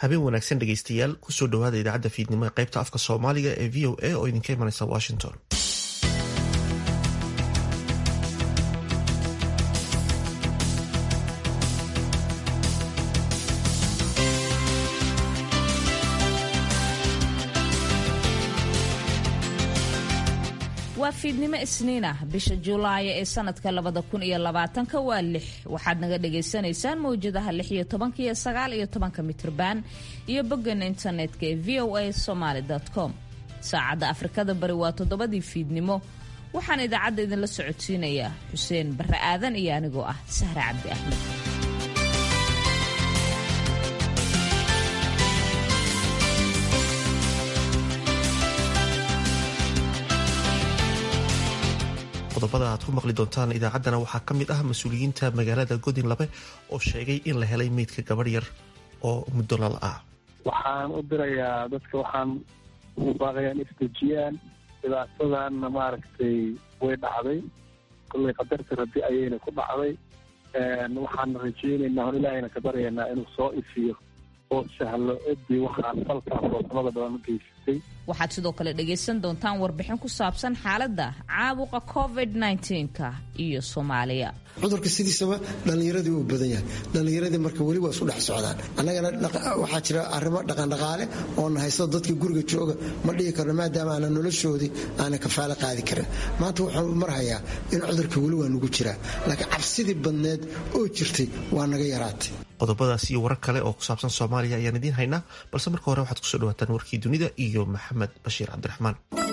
habeen wanaagsan dhegaystayaal kusoo dhowaada idaacadda fiidnimo ee qaybta afka soomaaliga ee v o a oo idinka imanaysa washington waa fiidnimo isniin ah bisha juulaayo ee sanadka labada kun iyo labaatanka waa lix waxaad naga dhagaysanaysaan mawjadaha lix iyo tobanka iyo sagaal iyo tobanka mitrban iyo boggeena internetka ee v o a somaly com saacadda afrikada bari waa toddobadii fiidnimo waxaan idaacadda idinla socodsiinayaa xuseen barre aadan iyo anigoo ah sahre cabdi axmed qodobada aad ku maqli doontaan idaacaddana waxaa ka mid ah mas-uuliyiinta magaalada godin labe oo sheegay in la helay meydka gabadh yar oo muddo lala ah waxaan u dirayaa dadka waxaan ugu baaqayaan isdejiyaan dhibaatadanna maaragtay way dhacday kollay qadarta rabbi ayayna ku dhacday waxaan rajaynaynaa hon ilaahayna ka baryaynaa inuu soo ifiyo oo sahlo ciddii waxaan falkaas oosamada badan u geysatay waxaad sidoo kale dhagaysan doontaan warbixin ku saabsan xaaladda caabuqa covid nka iyo soomaaliya cudurka sidiisaba dhallinyaradii uu badan yahay dhallinyaradii marka weli waa isu dhex socdaan annagana waxaa jira arrimo dhaqandhaqaale oo na haysto dadka guriga jooga ma dhihi karno maadaama aanan noloshoodii aanan kafaalo qaadi karin maanta waxaan marhayaa in cudurka weli waa nugu jiraa laakiin cabsidii badneed oo jirtay waa naga yaraatay qodobadaas iyo warar kale oo ku saabsan soomaaliya ayaan idiin haynaa balse marka hore waxaad kusoo dhawaataan warkii dunida iyo maxamed bashiir cabdiraxmaan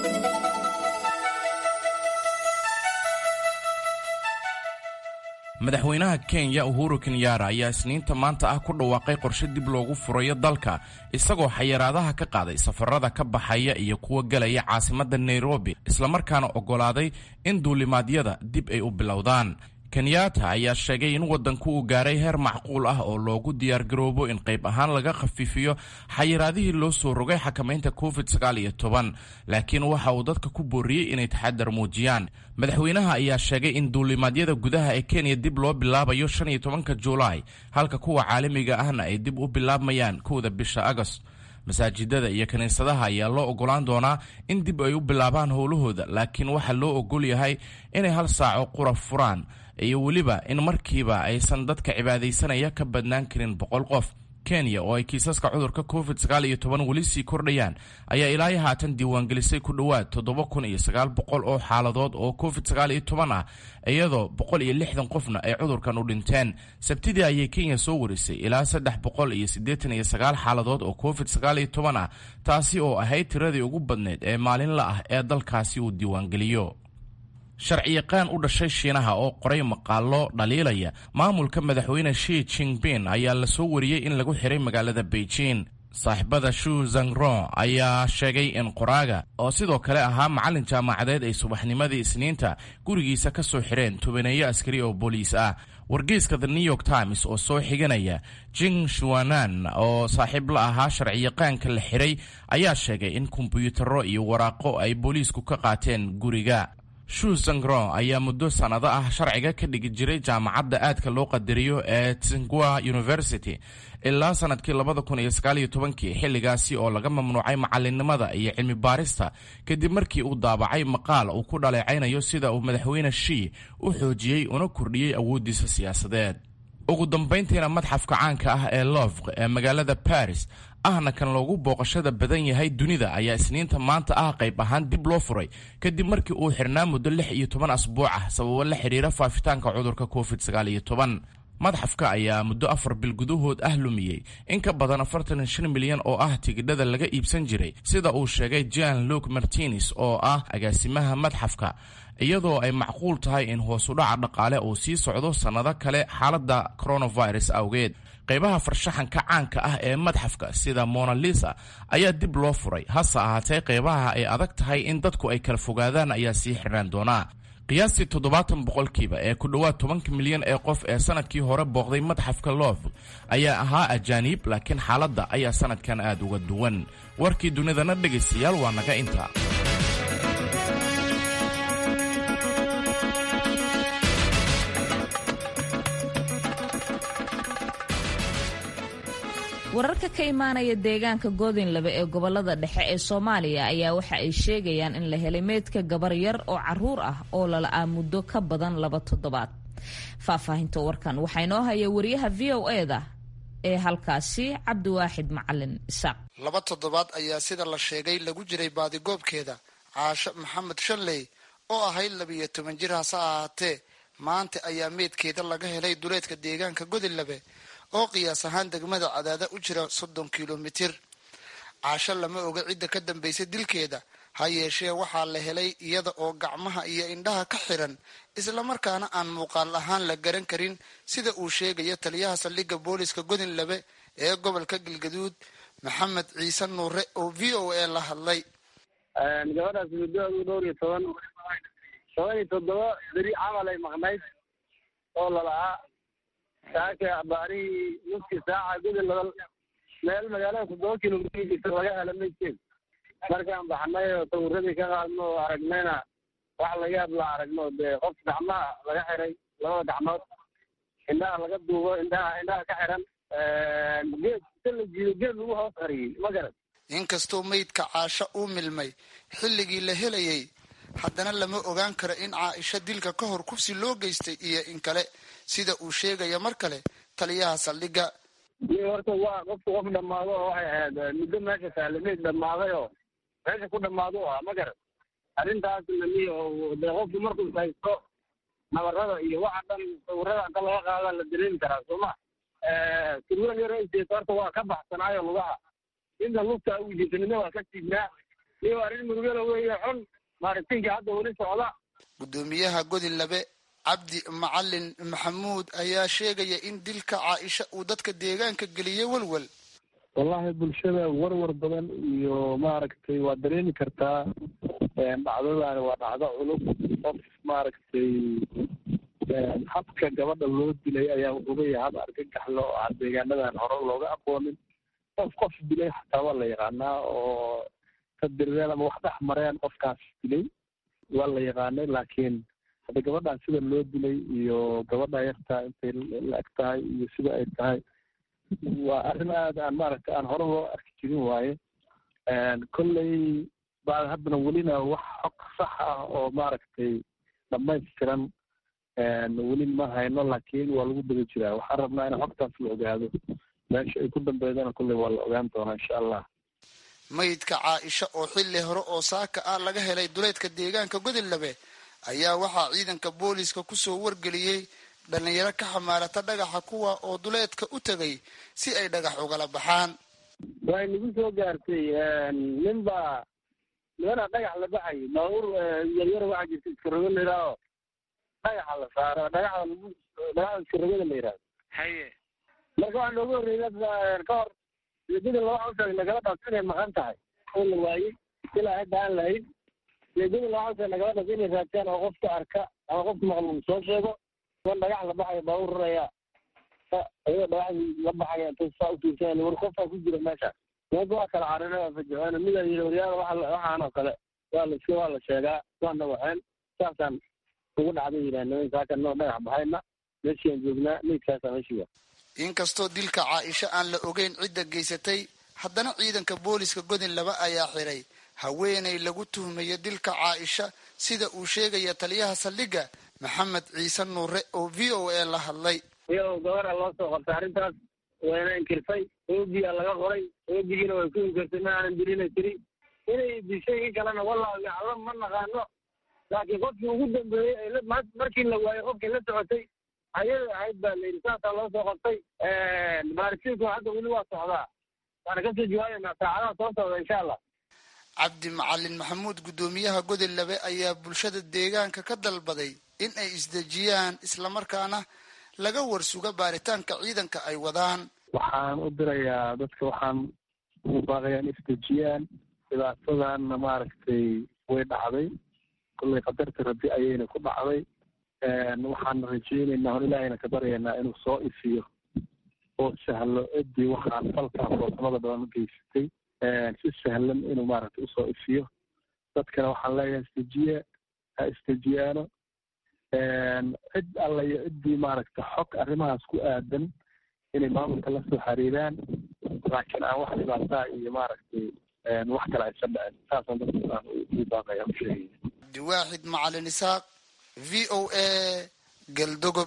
madaxweynaha kenya uhuru kenyaara ayaa isniinta maanta ah ku dhawaaqay qorshe dib loogu furayo dalka isagoo xayiraadaha ka qaaday safarada ka baxaya iyo kuwa gelaya caasimadda nairobi islamarkaana oggolaaday in duulimaadyada dib ay u bilowdaan kenyaata ayaa sheegay in waddanku uu gaaray heer macquul ah oo loogu diyaargaroobo in qayb ahaan laga khafiifiyo xayiraadihii loo soo rogay xakamaynta covid laakiin waxa uu dadka ku booriyey inay taxadar muujiyaan madaxweynaha ayaa sheegay in duulimaadyada gudaha ee kenya dib loo bilaabayo ka juulaay halka kuwa caalamiga ahna ay dib u bilaabmayaan kowda bisha agost masaajidada iyo kiniisadaha ayaa loo ogolaan doonaa in dib ay u bilaabaan howlahooda laakiin waxaa loo ogol yahay inay hal saaco qura furaan iyo weliba in markiiba aysan dadka cibaadaysanaya ka badnaan karin boqol qof kenya oo ay kiisaska cudurka covid weli sii kordhayaan ayaa ilaayo haatan diiwaangelisay ku dhowaad oo xaaladood oo covid ah iyadoo qofna ay cudurkan u dhinteen sabtidii ayay kenya soo warisay ilaa xaaladood oo covid ah taasi oo ahayd tiradii ugu badneyd ee maalinla ah ee dalkaasi uu diiwaangeliyo sharciyaqaan u dhashay shiinaha oo qoray maqaalo dhaliilaya maamulka madaxweyne shi jingbin ayaa la soo wariyey in lagu xiray magaalada beijing saaxiibada shu zangron ayaa sheegay in qoraaga oo sidoo kale ahaa macallin jaamacadeed ay subaxnimadii isniinta gurigiisa ka soo xireen tobaneeyo askari oo booliis ah wargeyska the new york times oo soo xiganaya jing shuanan oo saaxiib la ahaa sharciyaqaanka la xiray ayaa sheegay in kombiyuutarro iyo waraaqo ay booliisku ka qaateen guriga shu zangron ayaa muddo sannado ah sharciga ka dhigi jiray jaamacadda aadka loo qadariyo ee tsingua university ilaa sanadkii kii xilligaasi oo laga mamnuucay macalinimada iyo cilmi baarista kadib markii uu daabacay maqaal uu ku dhaleecaynayo sida uu madaxweyne shii u xoojiyey una kordhiyey awooddiisa siyaasadeed ugu dambayntiina madxafka caanka ah ee lovq ee magaalada baris ahna kan loogu booqashada badan yahay dunida ayaa isniinta maanta ah qayb ahaan dib loo furay kadib markii uu xirnaa muddo lix iyo toban asbuuc ah sababo la xiriira faafitaanka cudurka covid madxafka ayaa muddo afar bil gudahood ah lumiyey in ka badan afartan shan milyan oo ah tigidhada laga iibsan jiray sida uu sheegay jan luke martines oo ah agaasimaha madxafka iyadoo ay macquul tahay in hoosudhaca dhaqaale uu sii socdo sannado kale xaaladda coronavirus awgeed qaybaha farshaxanka caanka ah ee madxafka sida monalisa ayaa dib loo furay hase ahaatee qaybaha ay adag tahay in dadku ay kala fogaadaan ayaa sii xirnaan doonaa qiyaastii toddobaatan boqolkiiba ee ku dhowaad tobanka milyan ee qof ee sanadkii hore booqday madxafka loof ayaa ahaa ajaaniib laakiin xaaladda ayaa sanadkan aad uga duwan warkii dunidana dhegaystayaal waa naga inta wararka ka imaanaya deegaanka goodinlabe ee gobolada dhexe ee soomaaliya ayaa waxa ay sheegayaan in la helay meydka gabar yar oo caruur ah oo lala-aa muddo ka badan laba toddobaad faahfaahinta warkan waxaa inoo haya wariyaha v o eda ee halkaasi cabdiwaaxid macalin isaaq laba toddobaad ayaa sida la sheegay lagu jiray baadigoobkeeda caasho maxamed shanley oo ahayd labiiyo toban jir hase ahaatee maanta ayaa meydkeeda laga helay duleedka deegaanka godinlabe oo qiyaas ahaan degmada cadaada u jira soddon kilomitir caasho lama oga cidda ka dambaysay dilkeeda ha yeeshee waxaa la helay iyada oo gacmaha iyo indhaha ka xiran islamarkaana aan muuqaal ahaan la garan karin sida uu sheegaya taliyaha saldhigga booliska godinlabe ee gobolka galgaduud maxamed ciise nuure oo v o a la hadlay gabadhaas muddoadu dhowr iyo toban toban iyo toddoba beri camal ay maqnayd oo lalahaa saaka baarihii nuskii saaca gudin laba meel magaalada toddoba kilomitr laga hela maydkeed markaan baxnay oo sawiradii ka qaadno oo aragnayna wax laga hadla aragno dee qof gacmaha laga xiray labada gacmood indhaha laga duubo indhaha indhaha ka xiran geed si la jiido geed lagu hoos qariyey ma garan inkastoo meydka caasho uu milmay xilligii la helayay haddana lama ogaan karo in caaisha dilka ka hor kufsi loo geystay iyo in kale sida uu sheegaya mar kale taliyaha saldhigga iyo horta waa qofku qof dhammaado oo waxay ahayd muddo meesha taale meyd dhammaaday oo meesha ku dhammaado u ahaa ma garan arrintaasna miyo dee qofku markuu haysto nabarada iyo waxa dhan sawirada inta laga qaada la dareemi karaa sooma sirwal yar ayseeto horta waa ka baxsanaayo lugaha inta lugta u jisanina waa ka tiignaa iyo arrin murugala weeye xun maaritinkii hadda weli socda guddoomiyaha godinlabe cabdi macalin maxamuud ayaa sheegaya in dilka caaisha uu dadka deegaanka geliyey welwel wallahi bulshada warwar badan iyo maaragtay waa dareemi kartaa dhacdadaani waa dhacdo culub qof maaragtay habka gabadha loo dilay ayaa wuxuu leeyahay hab argagaxlo oo aan deegaanadan hore looga aqoonin qof qof dilay xataa waa la yaqaanaa oo ka dirireen ama wax dhex mareen qofkaas dilay waa la yaqaanay laakiin hadda gabadhan sida loo dilay iyo gabadha yartaa intay la eg tahay iyo sida ay tahay waa arrin aad aan maaragtay aan hore loo arki jirin waaye kolley baa haddana welina wax xog sax ah oo maaragtay dhamaystiran weli ma hayno laakiin waa lagu daba jiraa waxaan rabnaa in xogtaas la ogaado meesha ay ku dambeydana kolley waa la ogaan doonaa insha allah maydka caaisha oo xilli hore oo saaka ah laga helay duleedka deegaanka godinlabe ayaa waxaa ciidanka booliiska kusoo wargeliyey dhalinyaro ka xamaarata dhagaxa kuwa oo duleedka u tegay si ay dhagax ugala baxaan way nagu soo gaartay nin baa nimanaa dhagax la baxay baabuur yaryar waxaa jirta iskarogo la yidhaaho dhagaxa la saaro dhagaxda lagu dhagaxda iskarogada la yidhahdo haye marka waxaa nooga horreeyay ka hor ujeedada laba cawsag nagala dhas inay maqan tahay oo la waayey ilaa hadda aan lahayn ujeedada laba cawsag nagala dhas inay raadtaan oo qofka arka ama qofka maqluum soo sheego kuwan dhagax la baxaya baabuur raraya ayagoo dhagaxdii la baxaya intay saa u tuursan war qofaa ku jira meesha meelka waa kala carina fajacoona mida yidhi waryaada waxa waxaan oo kale waa la iska waa la sheegaa waana waxeen saasaan ugu dhacday yidhaah niman saaka noo dhagax baxayna meeshiaan joognaa meydkaasaa meeshiga inkastoo dilka caaisha aan la ogeyn cidda geysatay haddana ciidanka booliska godinlaba ayaa xiray haweenay lagu tuhmayo dilka caaisha sida uu sheegaya taliyaha saldhigga maxamed ciise nuure oo v o a la hadlay iyo gabara loo soo qortay arrintaas wayna inkirtay oogiyaa laga qoray oogigiina way ku inkirtay ma aanan dilina tiri inay dishay in kalena wallahu yaclam ma naqaano laakiin qofkii ugu dambeeyey markii la waayey qofkii la socotay ayada ahayd baa la yidhi saasaa loo soo qortay baaritiinku hadda weli waa socdaa waana kasoo jawaabaynaa saacadaha soo socda insha allah cabdi macalin maxamuud guddoomiyaha godinlabe ayaa bulshada deegaanka ka dalbaday in ay isdejiyaan islamarkaana laga warsuga baaritaanka ciidanka ay wadaan waxaan u dirayaa dadka waxaan ugu baaqayaa in isdejiyaan dhibaatadanna maaragtay way dhacday kollay qadarta rabbi ayayna ku dhacday waxaan rajaynaynaa on ilaahayna ka baryaynaa inuu soo ifiyo oo sahlo ciddii waxaan falkaa foorsamada badan u geysatay si sahlan inuu maaragtay usoo ifiyo dadkana waxaan leeyahay isdejiye ha isdejiyaano cid alla iyo ciddii maaragtay xog arrimahaas ku aadan inay maamulka la soo xiriiraan laakiin aan wax dhibaataa iyo maaragtay wax kale aysan dhicin saasaan dadka aan ugu baaqaya u sheegaya abdiwaaxid macalin isaaq v o a galdogob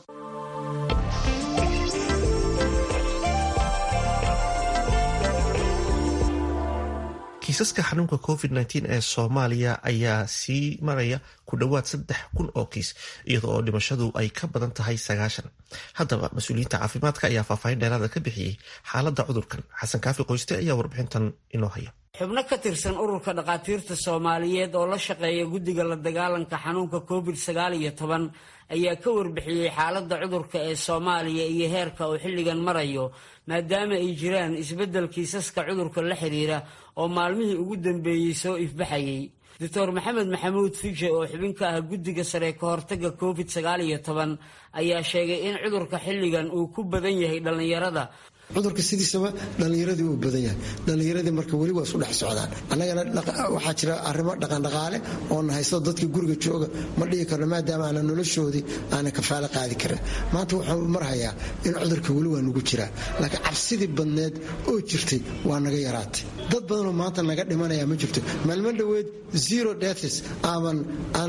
kiisaska xanuunka covid ee soomaaliya ayaa sii maraya ku dhowaad saddex kun oo kiis iyadoo oo dhimashadu ay ka badan tahay sagaashan haddaba mas-uuliyiinta caafimaadka ayaa faahfaahin dheeraada ka bixiyey xaaladda cudurkan xasan kaafi qoyste ayaa warbixintan inoo haya xubno ka tirsan ururka dhakhaatiirta soomaaliyeed oo la shaqeeya guddiga la dagaalanka xanuunka covid sagaal iyo toban ayaa ka warbixiyey xaaladda cudurka ee soomaaliya iyo heerka uu xilligan marayo maadaama ay jiraan isbeddel kiisaska cudurka la xiriira oo maalmihii ugu dambeeyey soo ifbaxayay doctor maxamed maxamuud fije oo xubin ka ah guddiga sare ka hortagga covid sagaal iyo toban ayaa sheegay in cudurka xilligan uu ku badan yahay dhallinyarada cudurka sidiisaba dhallinyaradii uu badan yahay dhallinyaradii marka weli waa isu dhex socdaan annagana waxaa jira arrimo dhaqandhaqaale oona haysto dadka guriga jooga ma dhihi karno maadaama aanan noloshoodii aanan kafaalo qaadi karin maanta wuxuu marhayaa in cudurka weli waa nagu jiraa laakiin cabsidii badneed oo jirtay waa naga yaraatay dad badanoo maanta naga dhimanaya ma jirto maalmo dhoweed zero deaths aaban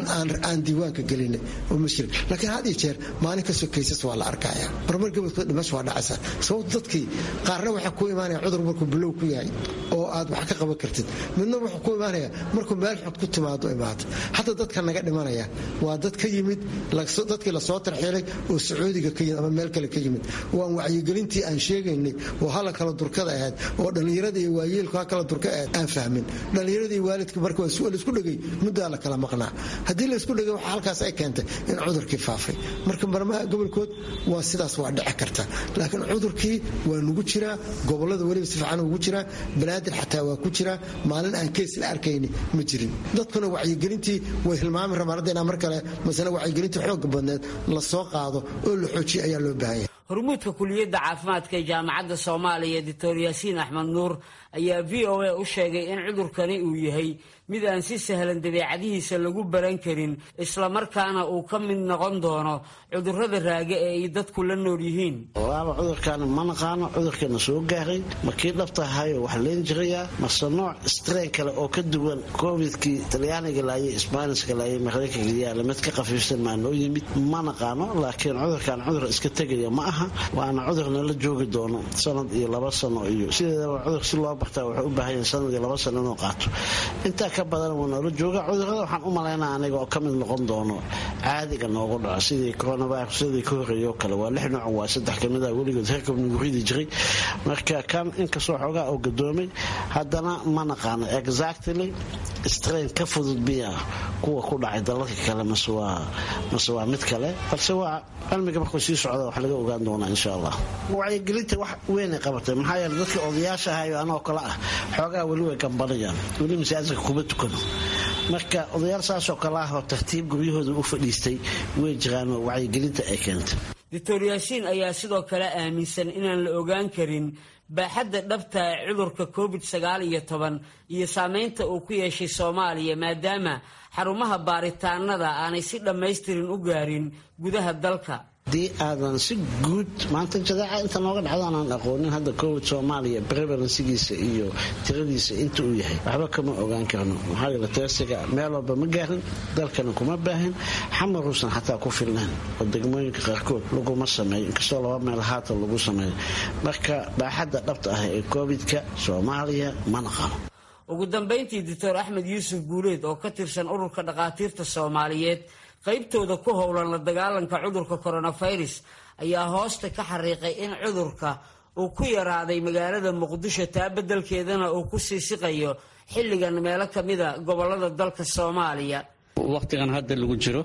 aan diiwaanka gelinay oo ma jirin laakiin had iyo jeer maalin kastoo kaysas waa la arkaya marmar gabadkood dhimasho waa dhacaysa sababto dadkii qaarna waxaa ku imaanaya cudur markuu bilow ku yahay oo aad wax ka qaban kartid midna wuxuu ku imaanaya markuu meel xod ku timaado imaado hadda dadka naga dhimanaya waa dad ka yimid dadkii lasoo tarxiilay oo sacuudiga ka yimid ama meel kale ka yimid waan wacyigelintii aan sheegaynay oo hala kala durkada ahayd oo dhallinyarada iyo waayeelku ha kala durka ahayd aan fahmin dhallinyarada iyo waalidka marka laisku dhegay muddaa la kala maqnaa haddii laisku dhegay waxa halkaas ay keentay in cudurkii faafay marka marmaha gobolkood waa sidaas waa dhici karta laakiin cudurkii waa nugu jiraa gobolada weliba si fiican ugu jiraa banaadir xataa waa ku jiraa maalin aan keys la arkayni ma jirin dadkuna wacyigelintii way hilmaami rabaan hadda inaa mar kale masale wacyigelintii xooga badneed la soo qaado oo la xoojiya ayaa loo baahan yahay hormuudka kuliyadda caafimaadka ee jaamacadda soomaaliya doctor yaasiin axmed nuur ayaa v o a u sheegay in cudurkani uu yahay mid aan si sahlan dabeecadihiisa lagu baran karin islamarkaana uu ka mid noqon doono cudurrada raaga ee ay dadku la nool yihiin walaaba cudurkaani ma naqaano cudurkeena soo gaaray ma kii dhabtahayo wax leen jirayaa mase nooc strain kale oo ka duwan covidkii talyaaniga laayay sbaaniska laayay maraykanka yaala mid ka khafiifsan maa noo yimid ma naqaano laakiin cudurkan cudur iska tegaya ma aha waana cudurna la joogi doono sanad iyo laba sano iyo sideedaba cudur si loo bartaa wuxuu u baahan yahay sanad iyo laba sano inuu qaato intaa ka badan wuu noola jooga cudurrada waxaan u malaynaa aniga oo ka mid noqon doono caadiga noogu dhaco sidii coronavirus sidii ka horreeyo kale waa lix nooc waa saddex kamid ah weligood herkab nagu ridi jiray marka kan inkastoo xoogaa oo gadoomay haddana ma naqaano exactly strain ka fudud biya kuwa ku dhacay dalalka kale mase waa mase waa mid kale balse waa cilmiga markuu sii socda wax laga ogaan doonaa insha allah wacyigelinta wax weynay qabatay maxaa yeele dadka odayaasha ahayo anoo kale ah xoogaa weli way gambanayaan weli masaajidka kuma tukano marka odayaal saasoo kale ah oo tartiib guryahooda u fadhiistay way jiraanoo wacyigelinta ay keentay doctor yaasiin ayaa sidoo kale aaminsan inaan la ogaan karin baaxadda dhabta ee cudurka covid sagaal iyo toban iyo saameynta uu ku yeeshay soomaaliya maadaama xarumaha baaritaanada aanay si dhammaystirin u gaarin gudaha dalka haddii aadan si guud maanta jadeeca inta nooga dhacdaanaan aqoonin hadda covid soomaaliya prevalensigiisa iyo tiradiisa inta uu yahay waxba kama ogaan karno maxaa yeele teesiga meel walba ma gaarin dalkana kuma baahin xamaruusan xataa ku filnayn oo degmooyinka qaarkood laguma sameeyo inkastoo laba meel haatan lagu sameeyo marka baaxadda dhabta ah ee covidka soomaaliya ma naqano ugu dambayntii doctor axmed yuusuf guuleed oo ka tirsan ururka dhakhaatiirta soomaaliyeed qaybtooda ku howlan la dagaalanka cudurka coronavirus ayaa hoosta ka xariiqay in cudurka uu ku yaraaday magaalada muqdisho taa beddelkeedana uu ku sii siqayo xilligan meelo ka mida gobolada dalka soomaaliya wakhtigan hadda lagu jiro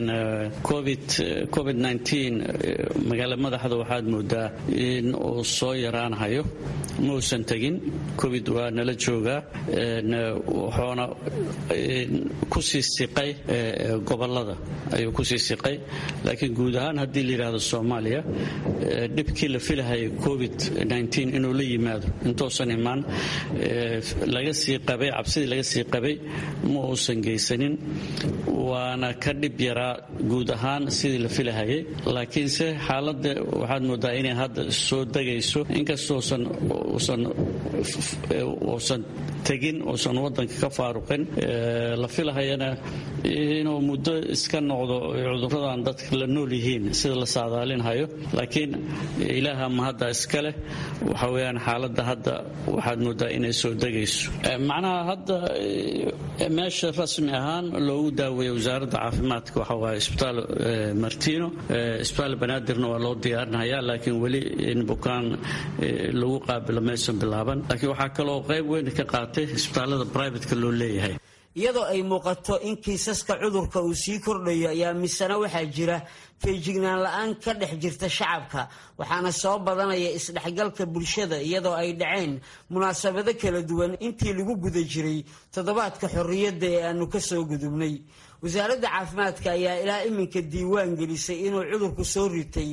covid magaala madaxda waxaad moodaa in uu soo yaraanahayo mausan tegin covid waa nala joogaa wuxuuna kusii siqay gobolada ayuu kusii siqay laakiin guud ahaan haddii la yidhaahdo soomaaliya dhibkii la filahayay covid inuu la yimaado intuusan imaan laga sii qabay cabsidii laga sii qabay ma uusan geysanin waana ka dhib yaraa guud ahaan sidii la filahayay laakiinse xaaladda waxaad moodaa inay hadda soo degayso inkastousan uusan tegin uusan wadanka ka faaruqin la filahayana inuu muddo iska noqdo cuduradan dadka la nool yihiin sida la saadaalinhayo laakiin ilaaha ma hadda iska leh waxa weyaan xaaladda hadda waxaad moodaa inay soo degayso macnaha hadda meesha rasmi ahaan loogu daaweeya wasaaradda caafimaadka waxa waaye isbitaal martino isbitaal banaadirna waa loo diyaarinaya laakiin weli in bukaan lagu qaabilo maysan bilaaban laakiin waxaa kaloo qayb weyn ka qaatay isbitaalada brivatka loo leeyahay iyadoo ay muuqato in kiisaska cudurka uu sii kordhayo ayaa misena waxaa jira feejignaan la-aan ka dhex jirta shacabka waxaana soo badanaya isdhexgalka bulshada iyadoo ay dhaceen munaasabado kala duwan intii lagu guda jiray toddobaadka xorriyadda ee aanu ka soo gudubnay wasaaradda caafimaadka ayaa ilaa iminka diiwaan gelisay inuu cudurku soo ritay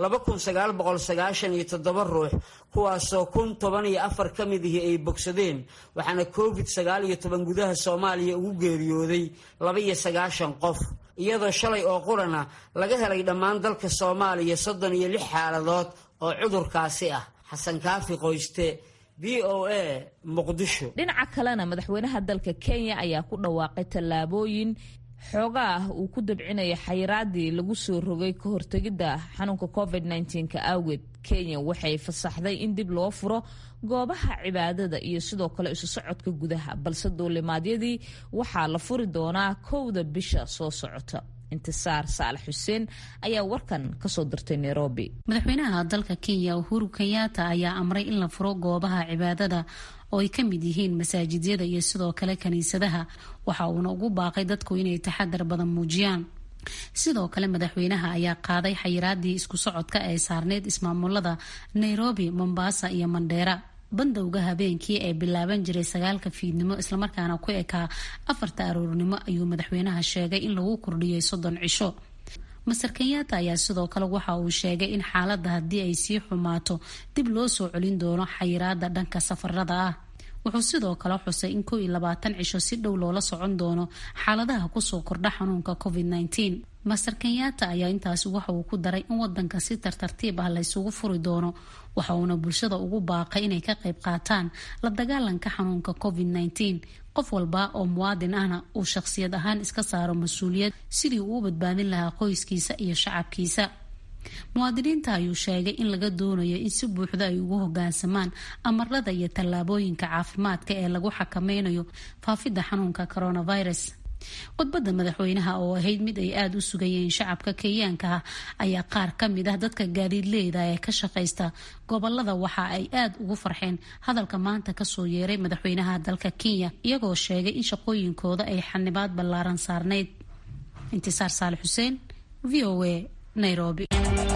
ruux kuwaasoo kun toban iyo afar ka mid ihi ay bogsadeen waxaana covid gudaha soomaaliya ugu geeriyooday labaiyo sagaashan qof iyadoo shalay oo qurana laga helay dhammaan dalka soomaaliya soddon iyo lix xaaladood oo cudurkaasi ah xasan kaafi qoyste v o a muqdisho dhinaca kalena madaxweynaha dalka kenya ayaa ku dhawaaqay tallaabooyin xoogaa uu ku dabcinaya xayiraadii lagu soo rogay ka hortegidda xanuunka covid ka awgeed kenya waxay fasaxday in dib loo furo goobaha cibaadada iyo sidoo kale isu socodka gudaha balse duulimaadyadii waxaa la furi doonaa kowda bisha soo socota intisaar saalax xuseen ayaa warkan kasoo dirtay nairobi madaxweynaha dalka kenya uhuru kenyatta ayaa amray in la furo goobaha cibaadada oo ay ka mid yihiin masaajidyada iyo sidoo kale kiniisadaha waxa uuna ugu baaqay dadku inay taxadar badan muujiyaan sidoo kale madaxweynaha ayaa qaaday xayiraadii isku socodka ee saarneyd ismaamulada nairobi mombasa iyo mandheera bandowga habeenkii ee bilaaban jiray sagaalka fiidnimo islamarkaana ku ekaa afarta aroornimo ayuu madaxweynaha sheegay in lagu kordhiyay soddon cisho master kenyatta ayaa sidoo kale waxa uu sheegay in xaaladda haddii ay sii xumaato dib loo soo celin doono xayiraada dhanka safarada ah wuxuu sidoo kale xusay in kow iyo labaatan cisho si dhow loola socon doono xaaladaha kusoo kordha xanuunka covid nteen master kenyatta ayaa intaasi waxa uu ku daray in wadanka si tartartiib ah laysugu furi doono waxa uuna bulshada ugu baaqay inay ka qayb qaataan la dagaalanka xanuunka covid nteen qof walba oo muwaadin ahna uu shaqsiyad ahaan iska saaro mas-uuliyad sidii uu u badbaadin lahaa qoyskiisa iyo shacabkiisa muwaadiniinta ayuu sheegay in laga doonayo in si buuxda ay ugu hogaansamaan amarada iyo tallaabooyinka caafimaadka ee lagu xakameynayo faafidda xanuunka coronavirus khudbadda madaxweynaha oo ahayd mid ay aada u sugayeen shacabka kenyaanka ah ayaa qaar ka mid ah dadka gaadiidleyda ee ka shaqaysta gobolada waxa ay aada ugu farxeen hadalka maanta kasoo yeeray madaxweynaha dalka kenya iyagoo sheegay in shaqooyinkooda ay xanibaad ballaaran saarneyd intisaar saali xuseen v o a nairobi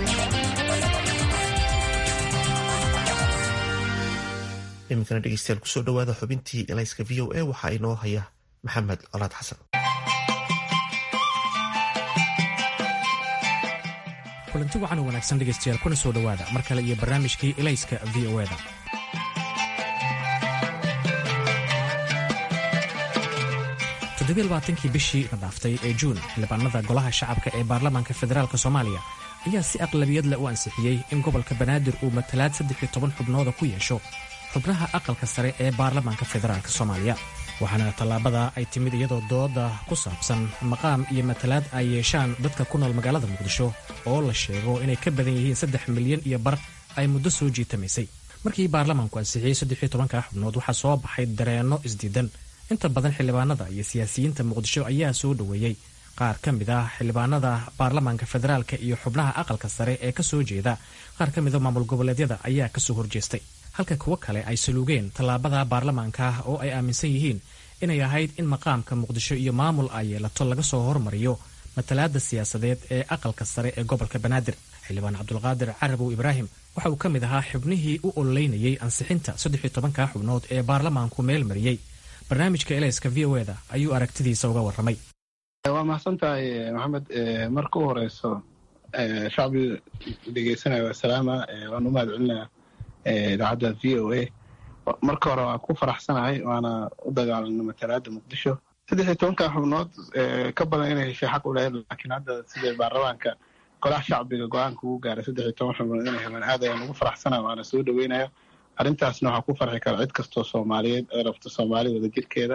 iminkana dhegeystayaal kusoo dhawaada xubintii elayska v o a waxaa inoo haya maxamed colaad xasan kulanti wacan wanaagsan dhegeystayaal kuna soo dhowaada mar kale iyo barnaamijkii elayska v o da toddobaaatankii bishii la dhaaftay ee juun xildhibaanada golaha shacabka ee baarlamaanka federaalk soomaaliya ayaa si aqlabiyad leh u ansixiyey in gobolka banaadir uu matalaad saddex iyo toban xubnooda ku yeesho xubnaha aqalka sare ee baarlamaanka federaalk soomaaliya waxaana tallaabada ay timid iyadoo dooda ku saabsan maqaam iyo matalaad ay yeeshaan dadka ku nool magaalada muqdisho oo la sheego inay ka badan yihiin saddex milyan iyo bar ay muddo soo jiitamaysay markii baarlamaanku ansixiyey saddex iyo tobanka xubnood waxaa soo baxay dareenno isdiidan inta badan xildhibaanada iyo siyaasiyiinta muqdisho ayaa soo dhoweeyey qaar ka mid ah xildhibaanada baarlamaanka federaalka iyo xubnaha aqalka sare ee ka soo jeeda qaar ka mida maamul goboleedyada ayaa kasoo horjeestay halka kuwo kale ay saluugeen tallaabada baarlamaanka oo ay aaminsan yihiin inay ahayd in maqaamka muqdisho iyo maamul ay yeelato laga soo hormariyo matalaada siyaasadeed ee aqalka sare ee gobolka banaadir xildhibaan cabdulqaadir carabow ibraahim waxa uu ka mid ahaa xubnihii u ololeynayay ansixinta saddex iyo tobanka xubnood ee baarlamaanku meel mariyey barnaamijka elayska v o eda ayuu aragtidiisa uga warramay waa mahadsan tahay maxamed marka u horeyso shacbi dhegeysanaya waa salaama waan u mahad celinaya idaacadda v o a marka hore waan ku faraxsanahay waana u dagaalana matalaada muqdisho saddex iyo tobanka xubnood ka badan inay heshay xaq u lahayd laakiin hadda sida baarlamaanka golaha shacbiga go-aanka ugu gaaray saddex iyo toban xubnood inay helaan aad ayaan ugu faraxsana waana soo dhaweynaya arrintaasna waxaa ku farxi kara cid kastoo soomaaliyeed ee rabta soomaali wada jirkeeda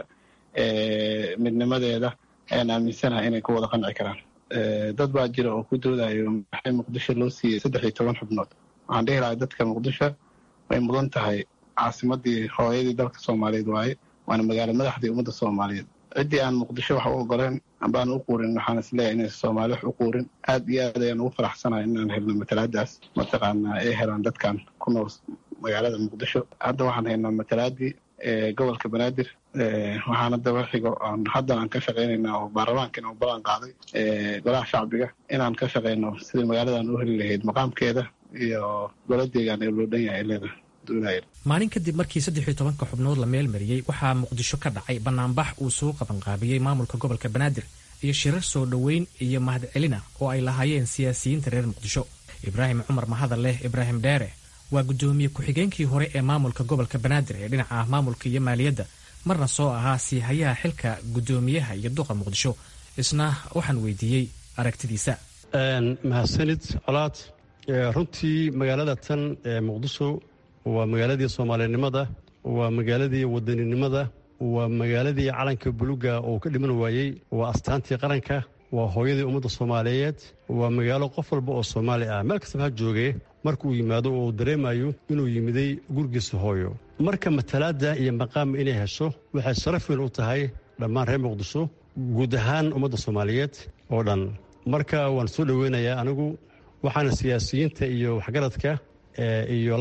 midnimadeeda ayaan aaminsanahay inay ku wada qanci karaan dad baa jira oo ku doodayo maxay muqdisho loo siiyey saddex iyo toban xubnood waxaan dhihi lahay dadka muqdisho way mudan tahay caasimadii hooyadii dalka soomaaliyeed waaye waana magaalo madaxdii ummadda soomaaliyeed ciddii aan muqdisho wax u ogoleen ambaan u quurin waxaan isleeyahay inaysa soomaali wax u quurin aad iyo aad ayaan ugu faraxsanahay inaan helno matalaadaas mataqaanaa ay helaan dadkan ku nool magaalada muqdisho hadda waxaan haynaa matalaadii gobolka banaadir waxaana daba xigo haddan aan ka shaqaynaynaa oo baarlamaankan oo ballan qaaday golaha shacbiga inaan ka shaqayno sidii magaaladan u heli lahayd maqaamkeeda iyo goladeegaan ee loo dhan yahay leeda maalin kadib markii saddex iyo tobanka xubnood la meel mariyey waxaa muqdisho ka dhacay banaanbax uu soo qabanqaabiyey maamulka gobolka banaadir iyo shirar soo dhoweyn iyo mahadcelina oo ay lahaayeen siyaasiyiinta reer muqdisho ibraahim cumar mahadaleh ibraahim dheere waa guddoomiye ku-xigeenkii hore ee maamulka gobolka banaadir ee dhinaca maamulka iyo maaliyadda marna soo ahaa siihayaha xilka guddoomiyaha iyo duqa muqdisho isna waxaan weydiiyey aragtidiisa mahadsanid colaad runtii magaalada tan ee muqdisho waa magaaladii soomaalinimada waa magaaladii wadaninimada waa magaaladii calanka buluga oo ka dhiman waayey waa astaantii qaranka waa hooyadii ummadda soomaaliyeed waa magaalo qof walba oo soomaali ah meel kastaba ha joogee marka uu yimaado oo uu dareemayo inuu yimiday gurigiisa hooyo marka matalaadda iyo maqaam inay hesho waxay sharaf weyn u tahay dhammaan reer muqdisho guud ahaan ummadda soomaaliyeed oo dhan marka waan soo dhoweynayaa anigu waxaana siyaasiyiinta iyo waxgaradka iyo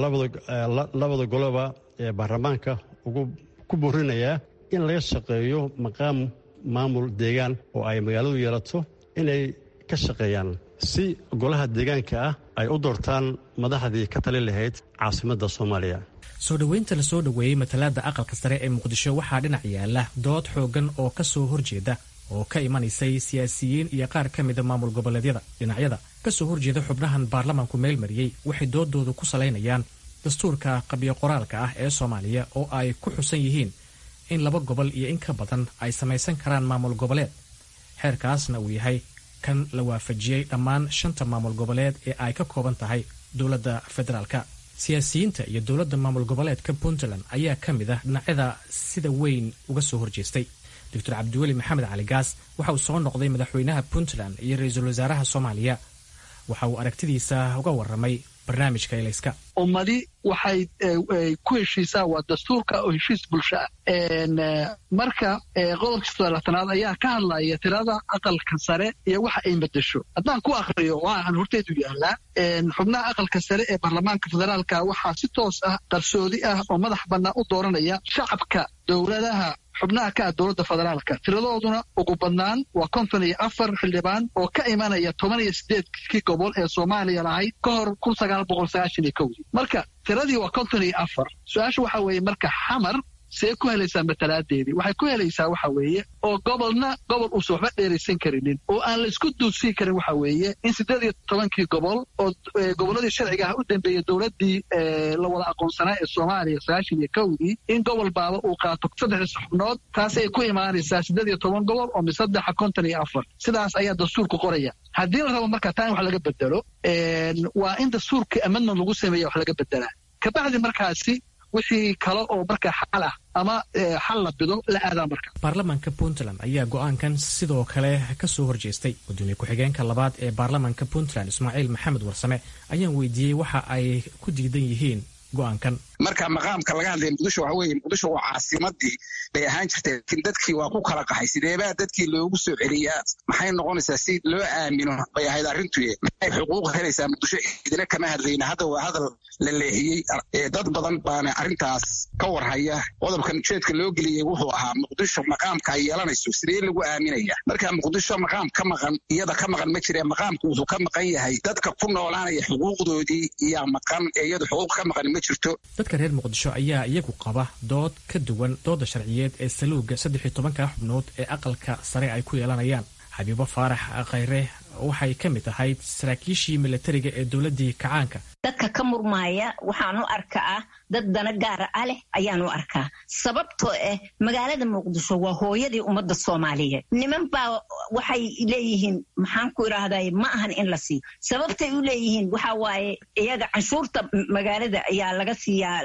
labada goloba ee baarlamaanka ugu ku boorinayaa in laga shaqeeyo maqaam maamul deegaan oo ay magaaladu yeelato inay ka shaqeeyaan si golaha deegaanka ah ay u doortaan madaxdii ka tali lahayd caasimadda soomaaliya soo dhoweynta la soo dhoweeyey matalaadda aqalka sare ee muqdisho waxaa dhinac yaala dood xooggan oo ka soo horjeeda oo ka imanaysay siyaasiyiin iyo qaar ka mida maamul goboleedyada dhinacyada kasoo horjeeda xubnahan baarlamaanku meel mariyey waxay doodooda ku salaynayaan dastuurka qabyo qoraalka ah ee soomaaliya oo ay ku xusan yihiin in laba gobol iyo in ka badan ay samaysan karaan maamul goboleed xeerkaasna uu yahay kan la waafajiyey dhammaan shanta maamul goboleed ee ay ka kooban tahay dowladda federaalka siyaasiyiinta iyo dowladda maamul goboleedka puntland ayaa ka mid ah dhinacyada sida weyn uga soo horjeestay doctor cabdiweli maxamed cali gaas waxa uu soo noqday madaxweynaha puntland iyo ra-iisul wasaaraha soomaaliya waxa uu aragtidiisa uga warramay barnaamijka elayska ummadi waxay ku heshiisaa waa dastuurka oo heshiis bulsho ah marka qodobka sodolaatanaad ayaa ka hadlaya tirada aqalka sare iyo waxa ay madasho haddaan ku akriyo waxaan horteedu yaallaa xubnaha aqalka sare ee baarlamaanka federaalka waxaa si toos ah qarsoodi ah oo madax bannaan u dooranaya shacabka dowladaha xubnaha ka ah dowladda federaalka tiradooduna ugu badnaan waa konton iyo afar xildhibaan oo ka imanaya toban iyo sideedkii gobol ee soomaaliya lahayd ka hor kun sagaal boqol sagaashan iyo kowdii marka tiradii waa konton iyo afar su-aasha waxaa weeye marka xamar see ku helaysaa matalaadeedii waxay ku helaysaa waxa weeye oo gobolna gobol uusan waxba dheeraysan karinin oo aan la isku duudsiin karin waxa weeye in siddeed iyo tobankii gobol oo gobolladii sharciga ah u dambeeyey dowladdii la wada aqoonsanaa ee soomaaliya sagaashan iyo kowdii in gobol baaba uu qaato saddexdii xubnood taasay ku imaanaysaa siddeed iyo toban gobol oo misaddexa konton iyo afar sidaas ayaa dastuurku qoraya haddii la rabo marka taa in wax laga bedelo waa in dastuurkii amendment lagu sameeya wax laga bedelaa kabacdi markaasi wixii kale oo marka xal ah ama xal la bido la aadaa marka baarlamaanka puntland ayaa go-aankan sidoo kale ka soo horjeestay gudoomiye ku-xigeenka labaad ee baarlamaanka puntland ismaaciil maxamed warsame ayaan weydiiyey waxa ay ku diidan yihiin go-aankan marka maqaamka laga hadlaya muqdisho waxa weeye muqdisho waa caasimadii bay ahaan jirtay laakiin dadkii waa ku kala qaxay sideebaa dadkii loogu soo celiyaa maxay noqonaysaa si loo aamino bay ahayd arrintuye maxay xuquuq helaysaa muqdisho idina kama hadlayna hadda waa hadal la leexiyey dad badan baana arrintaas ka warhaya qodobkan ujeedka loo geliyey wuxuu ahaa muqdisho maqaamka ay yeelanayso sidee lagu aaminaya marka muqdisho maqaam ka maqan iyada ka maqan ma jire maqaamku wuxuu ka maqan yahay dadka ku noolaanaya xuquuqdoodii iyaa maqan ee iyadu xuquuq ka maqan ma jirto dadka reer muqdisho ayaa iyagu qaba dood ka duwan dooda sharciyeed ee saluuga saddex iyo tobanka xubnood ee aqalka sare ay ku yeelanayaan xabiibo faarax khayre waxay ka mid ahayd saraakiishii milatariga ee dowladdii kacaanka dadka ka murmaaya waxaan u arkaa dad dana gaara ah leh ayaan u arkaa sababtoo ah magaalada muqdisho waa hooyadii ummadda soomaaliyeed niman baa waxay leeyihiin maxaan ku idhaahday ma ahan in la siiyo sababtay u leeyihiin waxa waaye iyaga canshuurta magaalada ayaa laga siiyaa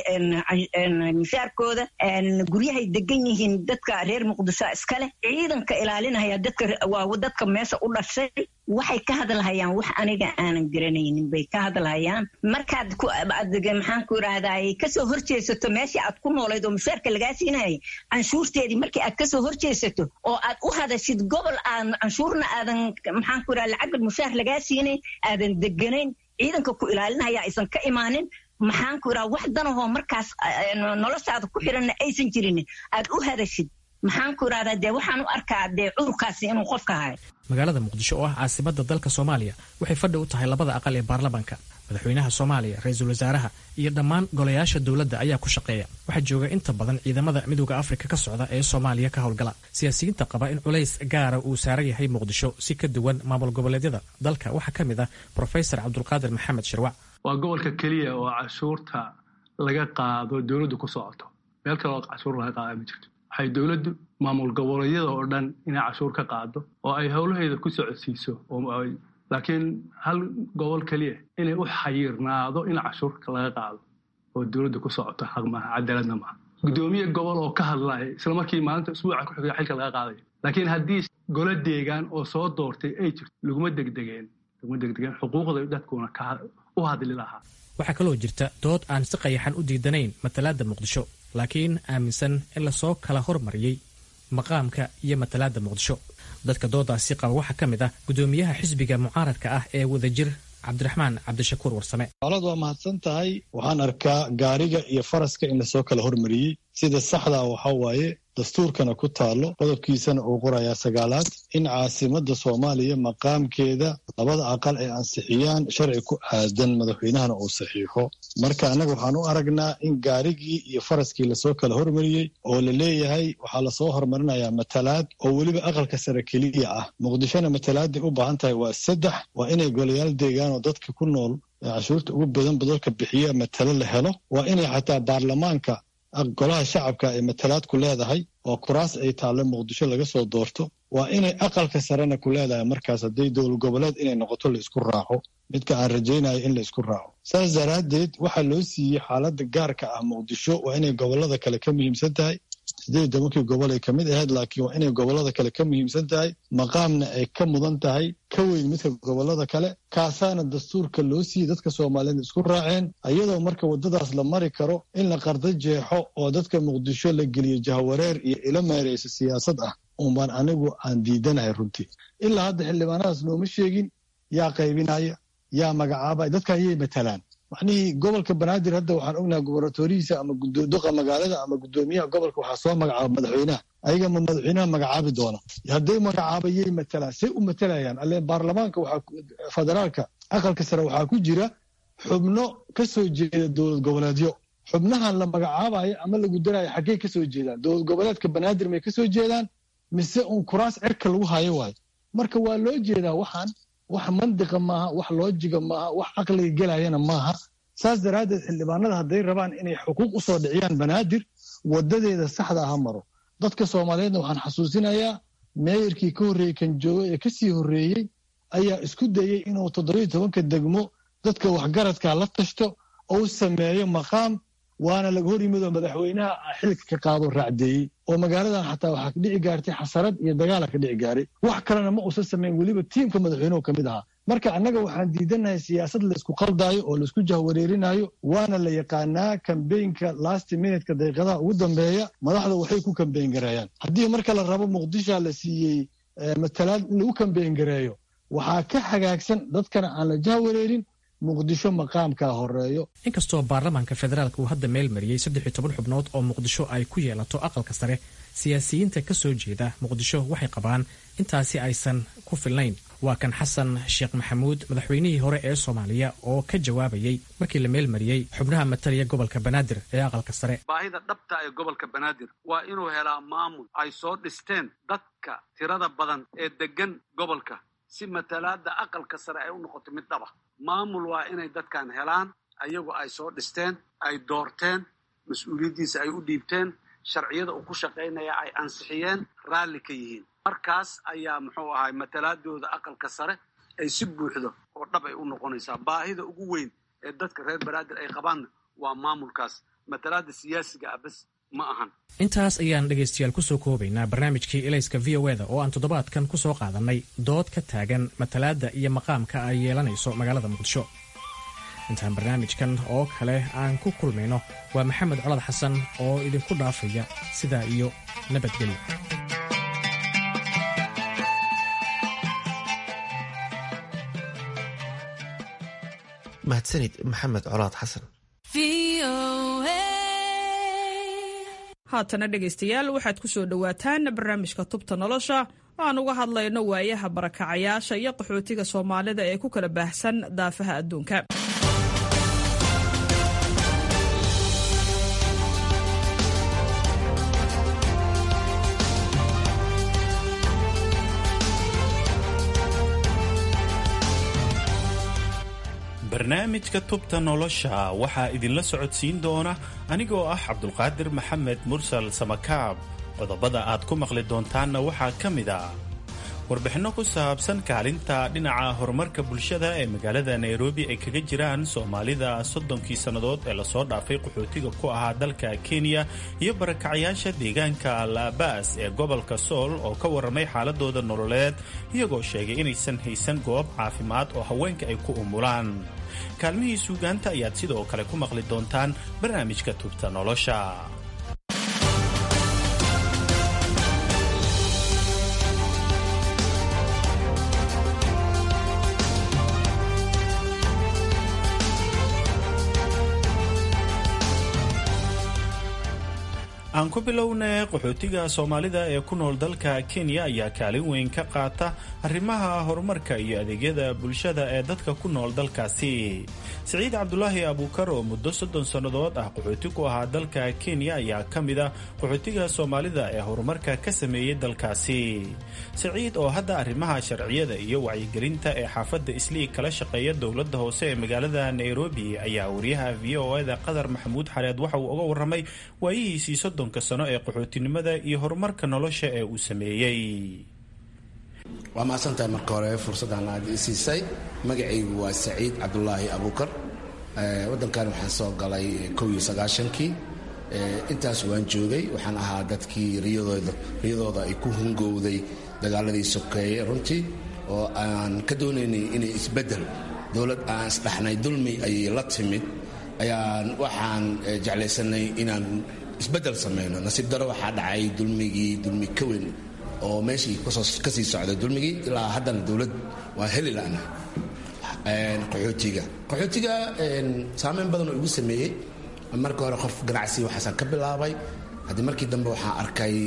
mishaarkooda guryahay degan yihiin dadka reer muqdisho iskale ciidanka ilaalinaya dadka waa dadka meesha u dhashay waxay ka hadlahayaan wax aniga aanan garanaynin bay ka hadlahayaan markaad maxaan ku idhaahday kasoo horjeesato meeshii aad ku noolayd oo mushaarka lagaa siinayay canshuurteedii markii aad kasoo horjeesato oo aad u hadashid gobol aan canshuurna aadan maxaan ku idhaha lacagga mushaar lagaa siinayn aadan deganayn ciidanka ku ilaalinaya aysan ka imaanin maxaan ku idhaha wax danahoo markaas noloshaada ku xiranna aysan jirin aad u hadashid maxaan ku idhahdaa dee waxaan u arkaa dee cudurkaasi inuu qofka hayo magaalada muqdisho oo ah caasimada dalka soomaaliya waxay fadhi u tahay labada aqal ee baarlamaanka madaxweynaha soomaaliya ra-iisul wasaaraha iyo dhammaan golayaasha dowladda ayaa ku shaqeeya waxaa jooga inta badan ciidamada midooda afrika ka socda ee soomaaliya ka howlgala siyaasiyiinta qaba in culays gaara uu saaran yahay muqdisho si ka duwan maamul goboleedyada dalka waxaa ka mid ah profesor cabdulqaadir maxamed shirwac waa gobolka keliya oo cashuurta laga qaado dowladdu ku socoto meel kale oo cashuur laga qaada ma jirto waxay dowladdu maamul goboleedyada oo dhan inay cashuur ka qaado oo ay howlaheeda ku socodsiiso laakiin hal gobol keliya inay u xayirnaado in cashuurka laga qaado oo dowladda ku socoto xaq maaha cadaaladna maaha guddoomiye gobol oo ka hadlaya isla markii maalinta usbuuca ku xiga xilka laga qaadayo laakiin haddii golo deegaan oo soo doortay ay jirto laguma degdegeen laguma degdegeen xuquuqda dadkuna u hadli lahaa waxaa kaloo jirta dood aan si qayaxan u diidanayn matalaadda muqdisho laakiin aaminsan in lasoo kala hormariyey maqaamka iyo matalaadda muqdisho dadka doodaasi qaba waxaa ka mid ah guddoomiyaha xisbiga mucaaradka ah ee wadajir cabdiraxmaan cabdishakuur warsame olad waa mahadsan tahay waxaan arkaa gaariga iyo faraska in lasoo kala hormariyey sida saxdaa waxaa waaye dastuurkana ku taalo qodobkiisana uu qorayaa sagaalaad in caasimadda soomaaliya maqaamkeeda labada aqal ay ansixiyaan sharci ku aadan madaxweynahana uu saxiixo marka annaga waxaan u aragnaa in gaarigii iyo faraskii lasoo kala hormariyey oo la leeyahay waxaa lasoo hormarinayaa matalaad oo weliba aqalka sare keliya ah muqdishona matalaaday u baahan tahay waa saddex waa inay golayaal deegaan oo dadka ku nool ee cashuurta ugu badan badalka bixiya matalo la helo waa inay xataa baarlamaanka golaha shacabka ay matalaad ku leedahay oo kuraas ay taalle muqdisho laga soo doorto waa inay aqalka sarena ku leedahay markaas hadday dowlad goboleed inay noqoto la isku raaco midka aan rajaynayo in la isku raaco saas daraaddeed waxaa loo siiyey xaaladda gaarka ah muqdisho waa inay gobollada kale ka muhiimsan tahay siddeed tobankii gobol ay ka mid ahayd laakiin waa inay gobollada kale ka muhiimsan tahay maqaamna ay ka mudan tahay ka weyn midka gobollada kale kaasaana dastuurka loo siiyey dadka soomaaliyeed isku raaceen iyadoo marka waddadaas la mari karo in la qardo jeexo oo dadka muqdisho la geliyo jahawareer iyo ilo meeraysa siyaasad ah unbaan anigu aan diidanahay runtii ilaa hadda xildhibaanadaas nooma sheegin yaa qaybinaya yaa magacaabaya dadka ayay matalaan macnihii gobolka banaadir hadda waxaan ognahay gobernatorihiisa ama duqa magaalada ama guddoomiyaha gobolka waxaa soo magacaaba madaxweynaha ayaga ma madaxweynaha magacaabi doona hadday magacaabayay matalaan say u matalayaan alle baarlamaanka waxaa federaalka aqalka sare waxaa ku jira xubno ka soo jeeda dowlad goboleedyo xubnahan la magacaabayo ama lagu darayo xaggey ka soo jeedaan dowlad goboleedka banaadir may ka soo jeedaan mise uun kuraas cirka lagu hayo waayo marka waa loo jeedaa waxaan wax mandiqa maaha wax loojiga maaha wax caqliga gelayana maaha saas daraaddeed xildhibaanada hadday rabaan inay xuquuq u soo dhiciyaan banaadir wadadeeda saxda aha maro dadka soomaaliyeedna waxaan xasuusinayaa meeyarkii ka horreeyey kan joogo ee kasii horreeyey ayaa isku dayey inuu toddobiyo tobanka degmo dadka waxgaradka la tashto ou sameeyo maqaam waana laga hor yimid oo madaxweynaha xilka ka qaado raacdeeyey oo magaaladan xataa waxaa ka dhici gaartay xasarad iyo dagaala ka dhici gaaray wax kalena ma uusan samayn weliba tiimka madaxweynuhu ka mid ahaa marka annaga waxaan diidanahay siyaasad laysku qaldaayo oo laysku jahwareerinayo waana la yaqaanaa kambeynka last minutka daqiiqadaha ugu dambeeya madaxda waxay ku kambeyn gareeyaan haddii marka la rabo muqdisha la siiyey matalaad in lagu kambeyn gareeyo waxaa ka hagaagsan dadkana aan la jahwareerin muqdisho maqaamkaa horeeyo inkastoo baarlamaanka federaalka uu hadda meel mariyey saddex iyo toban xubnood oo muqdisho ay ku yeelato aqalka sare siyaasiyiinta ka soo jeeda muqdisho waxay qabaan intaasi aysan ku filnayn waa kan xasan sheekh maxamuud madaxweynihii hore ee soomaaliya oo ka jawaabayey markii la meel mariyey xubnaha matalaya gobolka banaadir ee aqalka sare baahida dhabta ee gobolka banaadir waa inuu helaa maamul ay soo dhisteen dadka tirada badan ee deggan gobolka si matalaadda aqalka sare ay u noqoto mid dhaba maamul waa inay dadkan helaan ayagu ay soo dhisteen ay doorteen mas-uuliyaddiisa ay u dhiibteen sharciyada uu ku shaqaynaya ay ansixiyeen raalli ka yihiin markaas ayaa muxuu ahay matalaadooda aqalka sare ay si buuxdo oo dhab ay u noqonaysaa baahida ugu weyn ee dadka reer banaadir ay qabaanna waa maamulkaas matalaada siyaasiga ah bas ma ahan intaas ayaan dhegaystayaal kusoo koobaynaa barnaamijkii elayska v o eda oo aan toddobaadkan ku soo qaadannay dood ka taagan matalaadda iyo maqaamka ay yeelanayso magaalada muqdisho intaan barnaamijkan oo kale aan ku kulmayno waa maxamed colad xasan oo idinku dhaafaya sidaa iyo nabadgelyo mahadsanid maxamed colaad xasan haatana dhegaystayaal waxaad ku soo dhowaataan barnaamijka tubta nolosha aan uga hadlayno waayaha barakacayaasha iyo qaxootiga soomaalida ee ku kala baahsan daafaha adduunka barnaamijka tubta nolosha waxaa idinla socodsiin doona anigoo ah cabdulqaadir maxamed mursal samakaab qodobada aad ku maqli doontaanna waxaa ka mid a warbixinno ku saabsan kaalinta dhinaca horumarka bulshada ee magaalada nairobi ay kaga jiraan soomaalida soddonkii sannadood ee lasoo dhaafay qaxootiga ku ahaa dalka kenya iyo barakacayaasha deegaanka laabaas ee gobolka sool oo ka warramay xaaladooda nololeed iyagoo sheegay inaysan haysan goob caafimaad oo haweenka ay ku umulaan kaalmihii suugaanta ayaad sidoo kale ku maqli doontaan barnaamijka tubta nolosha aan ku bilownay qaxootiga soomaalida ee ku nool dalka kenya ayaa kaalin weyn ka qaata arrimaha horumarka iyo adeegyada bulshada ee dadka ku nool dalkaasi siciid cabdulaahi abuukar oo muddo soddon sannadood ah qaxooti ku ahaa dalka kenya ayaa ka mid a qaxootiga soomaalida ee horumarka ka sameeyey dalkaasi siciid oo hadda arrimaha sharciyada iyo wacyigelinta ee xaafadda islii kala shaqeeya dowladda hoose ee magaalada nairobi ayaa wariyaha v o eda qadar maxamuud xareed waxa uu uga warramay waayihiisii soddonka sano ee qaxootinimada iyo horumarka nolosha ee uu sameeyey waa mahadsantahay marka hore fursaddan aad i siisay magacaygu waa saciid cabdulaahi abuukar waddankan waxaan soo galay kow iyo sagaashankii intaas waan joogay waxaan ahaa dadkii riyadooda riyadooda ay ku hungowday dagaaladii sokeeye runtii oo aan ka doonaynay inay isbeddel dowlad aan isdhaxnay dulmi ayay la timid ayaan waxaan jeclaysanay inaan isbeddel samayno nasiib daro waxaa dhacay dulmigii dulmi ka weyn oo meeshii ka sii socday dulmigii ilaa haddana dowlad waa heli la'na qaxootiga qaxootiga saameyn badan oo igu sameeyey marka hore qof ganacsi waxaasaan ka bilaabay haddii markii dambe waxaan arkay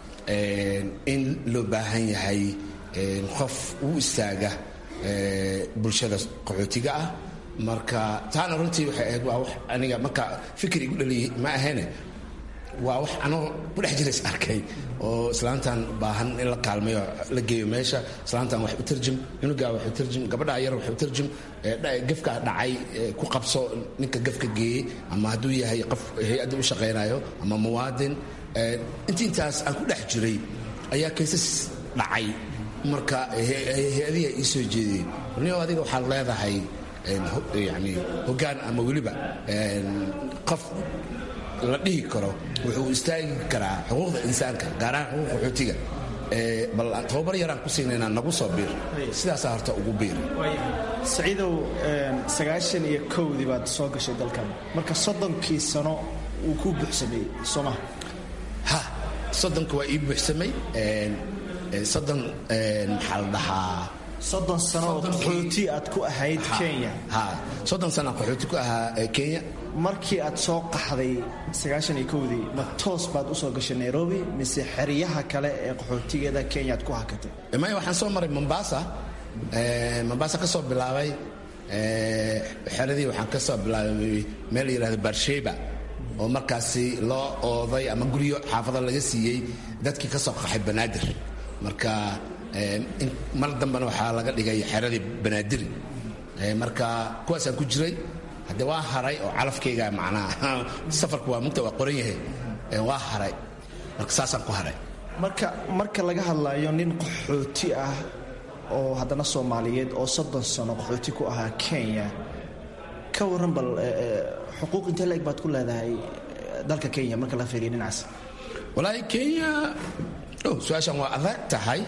in loo baahan yahay qof u istaaga bulshada qaxootiga ah marka taana runtii waxay ahayd waa wax aniga marka fikir igu dhaliyay ma ahayne waa wax anoo ku dhex jirays arkay oo islaantan baahan in la kaalmayo la geeyo meesha islaantan wax u tarjum cunugaa wax u tarjum gabadhaa yar wax u tarjum gefka dhacay ku qabso ninka gefka geeyey ama hadduu yahay qof hay-adda u shaqaynayo ama muwaadin inti intaas aan ku dhex jiray ayaa kaysas dhacay marka hay-adihi ii soo jeediyey nio adiga waxaad leedahay yani hoggaan ama weliba qof la dhihi karo wuxuu istaagi karaa xuquuqda insaanka gaar ahaan xuquuq qaxootiga bal tababar yaraan ku siinaynaa nagu soo biir sidaasaa horta ugu biir saciidow sagaashan iyo kowdii baad soo gashay dalkan marka soddonkii sano uu ku buuxsameeyey soo maha ha soddonka waa ii buuxsamay soddon maxaa la dhahaa soddon sano oo qaxooti aad ku ahayd kenya ha soddon sana qaxooti ku ahaa kenya markii aad soo qaxday sagaashan iyo kowdii ma toos baad usoo gashay nairobi mise xeryaha kale ee qaxootigeeda kenya aad ku hakatay maya waxaan soo maray mombasa mombasa ka soo bilaabay xeradii waxaan ka soo bilaabay meel la yidhahdo barsheba oo markaasi loo ooday ama guryo xaafado laga siiyey dadkii ka soo qaxay banaadir marka mar dambena waxaa laga dhigay xeradii banaadiri marka kuwaasaan ku jiray hadde waa haray oo calafkayga macnaha safarku waa mugta waa qoran yahay waa haray marka saasaan ku haray marka marka laga hadlayo nin qaxooti ah oo haddana soomaaliyeed oo soddon sano qaxooti ku ahaa kenya ka warran bal xuquuq intee la-eg baad ku leedahay dalka kenya marka la fiiriyo dhinacaas walaahi kenya su-aashan waa adag tahay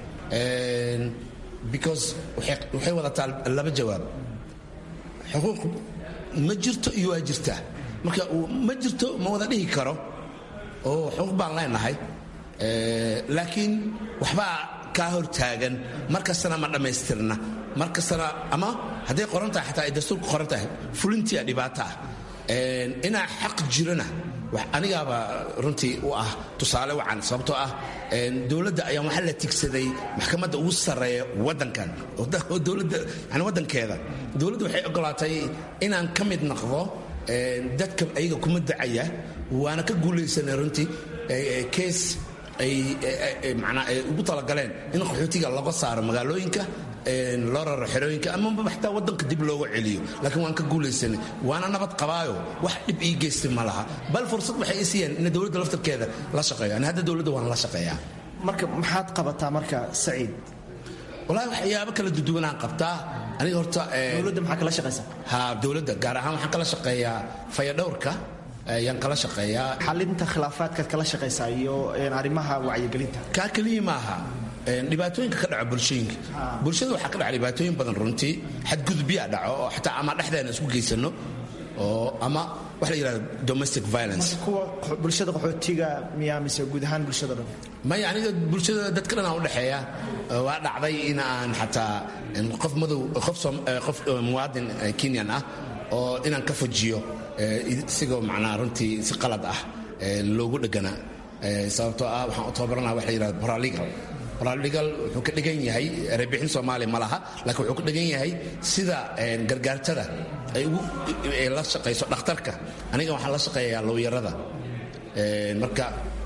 because waxay wadataa laba jawaab xuquuq ma jirto iyo waa jirtaa marka ma jirto ma wada dhihi karo oo xuquuq baan leenahay laakiin waxbaa kaa hor taagan mar kastana ma dhammaystirna mar kastana ama hadday qoran tahay xataa ay dastuurku qoran tahay fulintia dhibaato ah inaa xaq jirana anigaaba runtii u ah tusaale wacan sababtoo ah dowladda ayaan waxaa la tigsaday maxkamadda ugu sarreeya waddankan dowladda yani waddankeeda dowladda waxay ogolaatay inaan ka mid noqdo dadka ayaga kuma dacaya waana ka guulaysanay runtii kees ay manaa ay ugu talagaleen in qaxootiga laga saaro magaalooyinka loo raro xerooyinka amaba xataa waddanka dib looga celiyo laakiin waan ka guulaysanay waana nabad qabaayo wax dhib ii geystay ma laha bal fursad waxay i siiyeen in dowladda laftarkeeda la shaqeeyo ani hadda dowladda waan la shaqeeyaa marka maxaad qabataa marka saciid walahi waxyaabo kala duduwanaan qabtaa aniga horta dowladda maxaa kala shaqaysaa ha dowladda gaar ahaan waxaan kala shaqeeyaa fayadhowrka ayaan kala shaqeeyaa xalinta khilaafaadkaad kala shaqaysaa iyo arrimaha wacyigelinta kaa keliya maaha dhibaatooyinka ka dhaco bulshooyinka bulshada waxaa ka dhaca dhibaatooyin badan runtii xadgudubyaa dhaco oo xataa ama dhexdeena isku geysano oo ama waxa la yidhahda domestic violence kuwa bulshada qaxootiga miyaa mise guud ahaan bulshada dhan maya aniga bulshada dadka dhan aan udhexeeya waa dhacday in aan xataa qof madow qof qof muwaadin kenyan ah oo inaan ka fujiyo isigoo macnaa runtii si qalad ah loogu dhegana sababtoo ah waxaan u tababaranaa waxa la yidhahda paralegal paralegal wuxuu ka dhigan yahay erebixin soomaaliya ma laha laakiin wuxuu ka dhigan yahay sida gargaartada ay ugu la shaqayso dhakhtarka aniga waxaan la shaqeeyaa lowyarada marka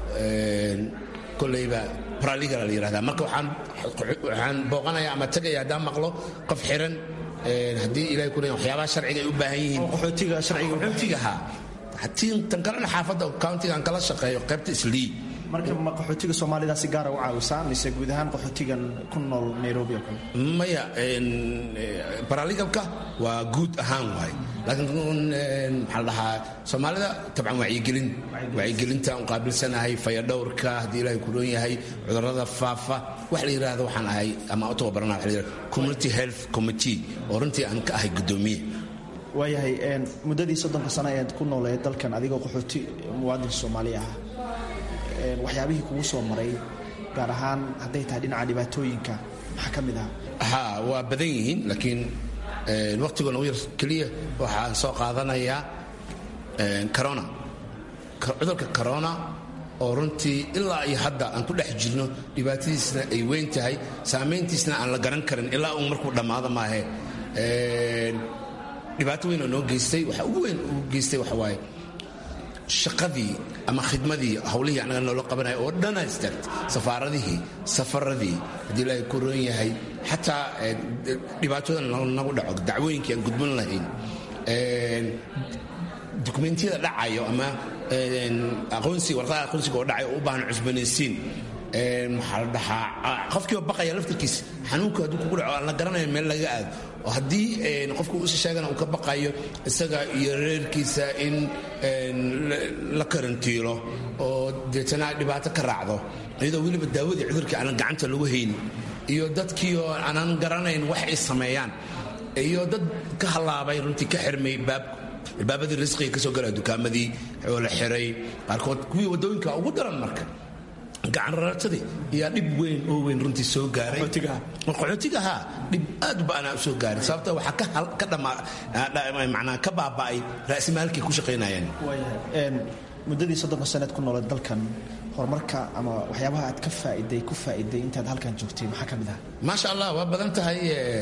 koleyba paralegal la yidhahdaa marka waxaan waxaan booqanaya ama tegaya haddaan maqlo qof xiran haddii ilahay ku waxyaabaha sharciga ay u baahan yihiin qaxootiga sharciga qaxootigaha tan kalena xaafadda countigaan kala shaqeeyo qaybta islii marka ma qaxootiga soomaalida si gaara u caawisaa mise guud ahaan qaxootigan ku nool nairobi oo kale maya baraligalka waa guud ahaan waay laakiin maxaa la dhahaa soomaalida tabcan wacyigelin wacyigelinta aan qaabilsanahay fayadhowrka haddii ilaahay ku roon yahay cudurrada faafa wax la yidhaahdo waxaan ahay ama u tababarana waxa la yidhahdo community health committee oo runtii aan ka ahay guddoomiye waayahay muddadii soddonka sano ayaad ku nooleed dalkan adigoo qaxooti muwaadin soomaaliya ah waxyaabihii kugu soo maray gaar ahaan hadday tahay dhinaca dhibaatooyinka maxaa ka mid ah ha waa badan yihiin laakiin waqtigoon ugu yar keliya waxaan soo qaadanayaa corona cudurka corona oo runtii ilaa iyo hadda aan ku dhex jirno dhibaatadiisna ay weyn tahay saamayntiisna aan la garan karin ilaa uu markuu dhammaado maahe dhibaato weyn oo noo geystay waxa ugu weyn uu geystay waxa waaye shaqadii ama khidmadii hawlihii annaga noola qabanaya oo dhanaa istaagtay safaaradihii safaradii haddii ilaahay ku roon yahay xataa dhibaatooda nagu dhaco dacwooyinkii aan gudban lahayn dukumentiyada dhacayo ama aqoonsiga warqada aqoonsiga oo dhacayo oo u baahan cusbanaysiin maxaa la dhahaa qofkiiba baqaya laftarkiisa xanuunku hadduu kugu dhaco aan la garanayo meel laga aado oo haddii qofku usi sheegana uu ka baqayo isaga iyo reerkiisa in la karantiilo oo deetana dhibaato ka raacdo iyadoo weliba daawadii cudurkii aanan gacanta lagu haynin iyo dadkii oo aanan garanayn wax ay sameeyaan iyo dad ka hallaabay runtii ka xirmay baabku albaabadii risqiga ka soo galaya dukaamadii oo la xiray qaarkood kuwii waddooyinka ugu daran marka gacanrartadii ayaa dhib weyn oo weyn runtii soo gaaray qaxootigaha dhib aad baana u soo gaaray sababta waxaa ka dhamanaa ka baaba'ay ra'simaalkay ku shaqaynayeen muddadii soddonka saneed ku nooleed dalkan horumarka ama waxyaabaha aad ka faa'iday ku faa'iday intaad halkan joogtay maxaa ka mid ah maasha allah waa badan tahay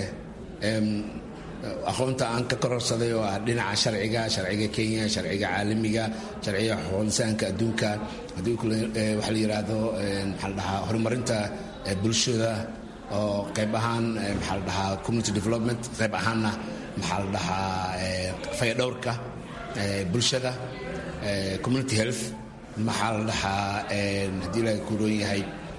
aqoonta aan ka kororsaday oo ah dhinaca sharciga sharciga kenya sharciga caalamiga sharciga xuquuqinsaanka adduunka haddii waxaa la yidhaahdo maxaa la dhahaa horumarinta bulshada oo qayb ahaan maxaa la dhahaa community development qayb ahaanna maxaa la dhahaa fayadhowrka bulshada community health maxaa la dhahaa haddii ilaahay ku roon yahay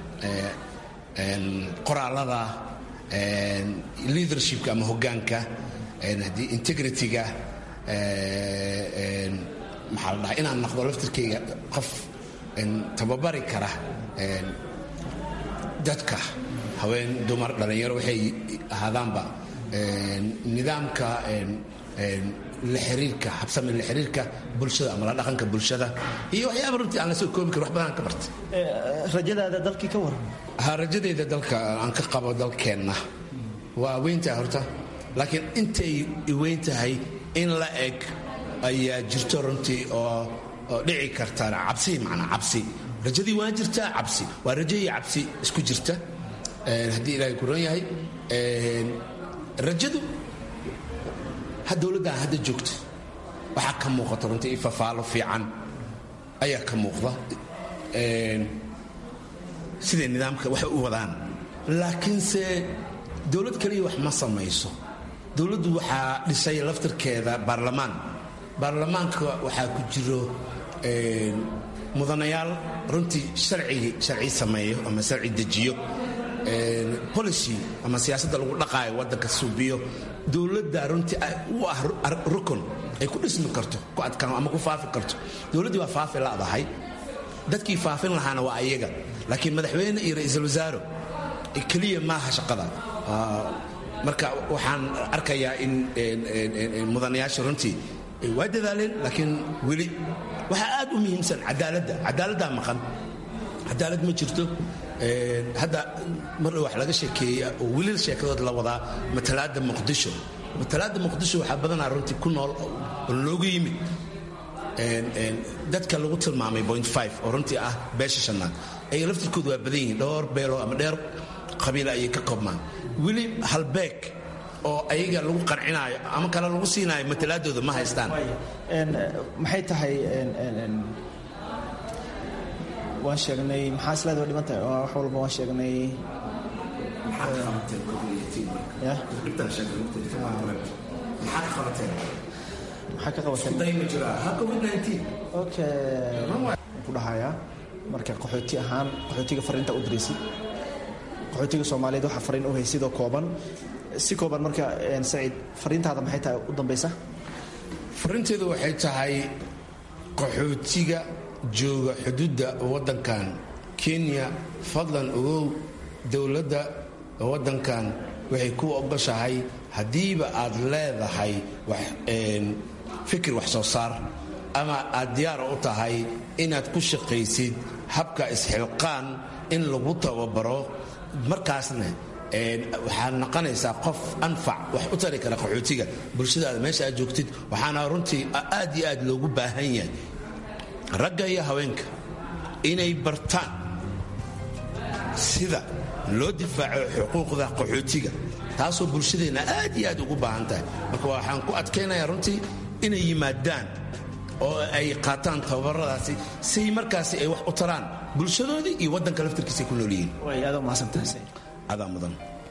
qoraalada leadershipka ama hoggaanka haddii integrityga maxaa la dhahaa inaan naqdo laftirkayga qof tababari kara dadka haween dumar dhallinyaro waxay ahaadaanba nidaamka la xiriirka habsami la xiriirka bulshada ama la dhaqanka bulshada iyo waxyaaba runtii aan la soo koobi karin wax badan ka bartay rajadaada dalkii ka waran ha rajadayda dalka aan ka qabo dalkeenna waa weyntahay horta laakiin intay weyn tahay in la eg ayaa jirto runtii oo oo dhici karta cabsi macnaa cabsi rajadii waa jirtaa cabsi waa rajo iyo cabsi isku jirta haddii ilaahay ku ron yahay rajadu ha dowladdan hadda joogta waxaa ka muuqata runtii ifafaalo fiican ayaa ka muuqda siday nidaamka waxay u wadaan laakiinse dowlad kaliya wax ma samayso dowladdu waxaa dhisay laftirkeeda baarlamaan baarlamaanka waxaa ku jiro mudanayaal runtii harcigi sharci sameeyo ama sharci dejiyo policy ama siyaasadda lagu dhaqaayo waddanka suubiyo dowladda runtii u ah rukun ay ku dhismi karto ku adkaan ama ku faafi karto dowladdii waa faafi ladahay dadkii faafin lahaana waa ayaga laakiin madaxweyne iyo ra-iisul wasaaro keliya maaha shaqada marka waxaan arkayaa in mudanayaasha runtii waa dadaaleen laakiin weli waxaa aad u muhiimsan cadaaladda cadaaladdaa maqan cadaalad ma jirto hadda mar wax laga sheekeeya oo weli sheekadood la wadaa matalaadda muqdisho matalaadda muqdisho waxaa badanaa runtii ku nool oo loogu yimid dadka lagu tilmaamay point five oo runtii ah beesha shanaad ayaga laftirkoodu waa badan yihiin dhowr beelo ama dheer qabiila ayay ka koobmaan weli halbeeg oo ayaga lagu qancinaayo ama kale lagu siinaayo matalaadooda ma haystaan maxay tahay waan sheegnay maxaa isleeda wa dhiman tahay wax walba waan sheegnay maxaa ka qabateen ku dhahayaa marka qaxooti ahaan qaxootiga fariinta u diraysid qaxootiga soomaaliyeed waxaa fariin u haysidoo kooban si kooban marka saciid fariintaada maxay tahay u dambaysa fariinteedu waxay tahay qaxootiga jooga xuduudda waddankan kenya fadlan ogow dowladda waddankan waxay ku ogoshahay haddiiba aad leedahay fikir wax soo saar ama aad diyaar u tahay inaad ku shaqaysid habka isxilqaan in lagu tababaro markaasna waxaad noqonaysaa qof anfac wax u tari kara qaxootiga bulshadaada meesha aad joogtid waxaana runtii aad iyo aad loogu baahan yahay ragga iyo haweenka inay bartaan sida loo difaaco xuquuqda qaxootiga taasoo bulshadeenna aad iyo aad ugu baahan tahay marka waxaan ku adkaynayaa runtii inay yimaadaan oo ay qaataan tababaradaasi si markaasi ay wax u taraan bulshadoodii iyo waddanka laftarkiisay ku nool yihiin adaa mudan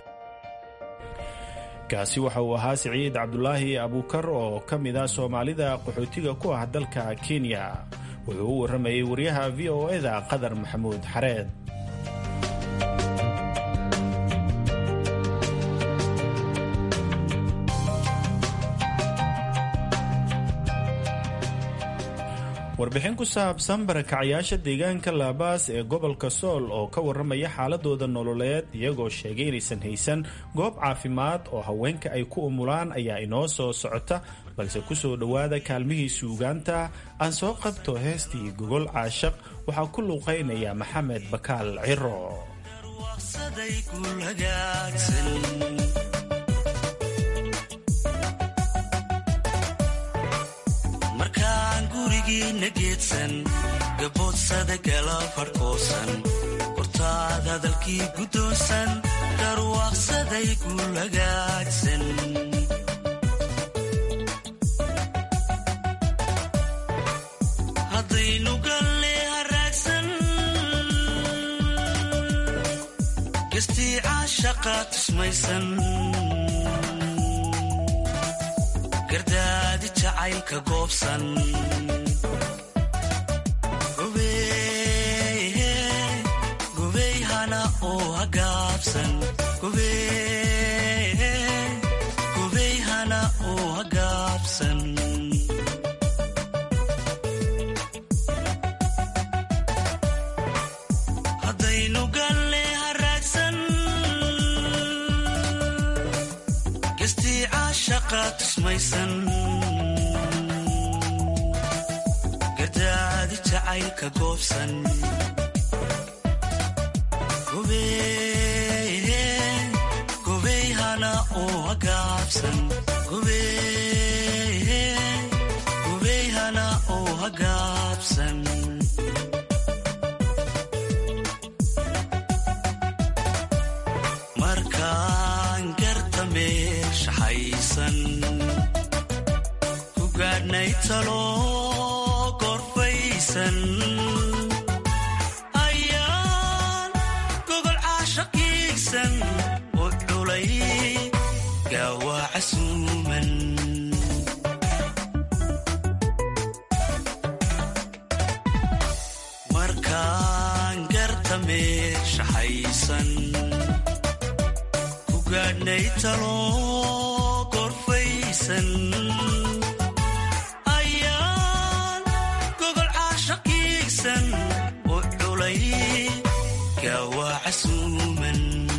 kaasi waxa uu ahaa siciid cabdulaahi abuukar oo ka mid ah soomaalida qaxootiga ku ah dalka kenya wuxuu u warramayay wariyaha v o eda qadar maxamuud xareed warbixin ku saabsan barakacyaasha deegaanka laabaas ee gobolka sool oo ka warramaya xaaladooda nololeed iyagoo sheegay inaysan haysan goob caafimaad oo haweenka ay ku umulaan ayaa inoo soo socota balse ku soo dhowaada kaalmihii suugaanta aan soo qabto heestii gogol caashaq waxaa ku luuqaynaya maxamed bakaal ciro gaboodsada gala farhkoosan hortaad hadalkii guddoonsan garwaaqsaday gulagaagsan haddaynu galle haraagsan gestii caashaq shaqa tusmaysan gardaadi jacaylka goobsan gubey hana oo hagaabsan gubey hana oo hagaabsan haddaynu galle haraagsan gestii shaqa tusmaysan gardaadi jacaylka goobsan gubey hana oo hagaabsan gubey hana oo hagaabsan markaan garta meeshaxaysan ku gaadhnay talo gorfaysan ayaan gogol caashaqiigsan u culay gaawaa casuuman markaan garta meeshaxaysan ku gaadhnay talo gorfaysan ayaan gogol caashaqiigsan u culay gaawaa casuuman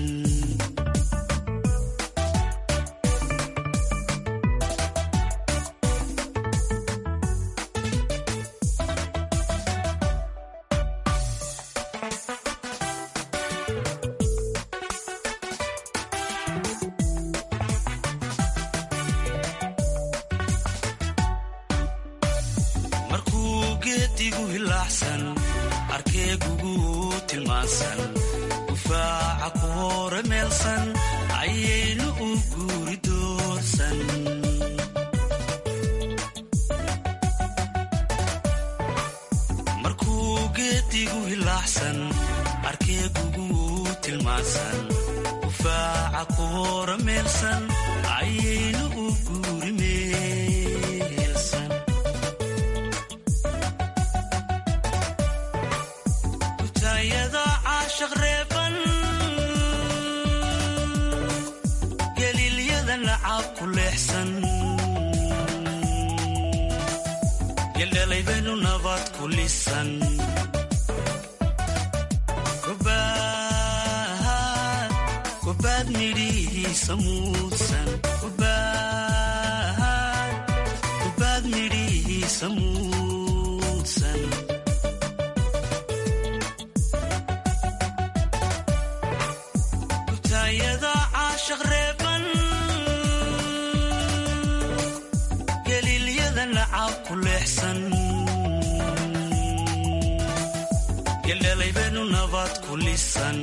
markuu geedigu hilaaxsan arkeegugu tilmaansan gufaaca ku hore meelsan ayaynu u guuri doorsan markuu geedigu hilaaxsan arkeegugu tilmaansan gufaaca ku hore meelsan ayaynu u guuri meelsan kutayada caashaq reeban geliilyada nacaab ku leexsan yeldhalaybaynu nabad ku lisan gobaad midhihiisa muudsan gobaad midhihiisa muudsan kutayada caashaq reeban geliilyada nacaab ku leexsan yeldhalaybaynu nabad ku lisan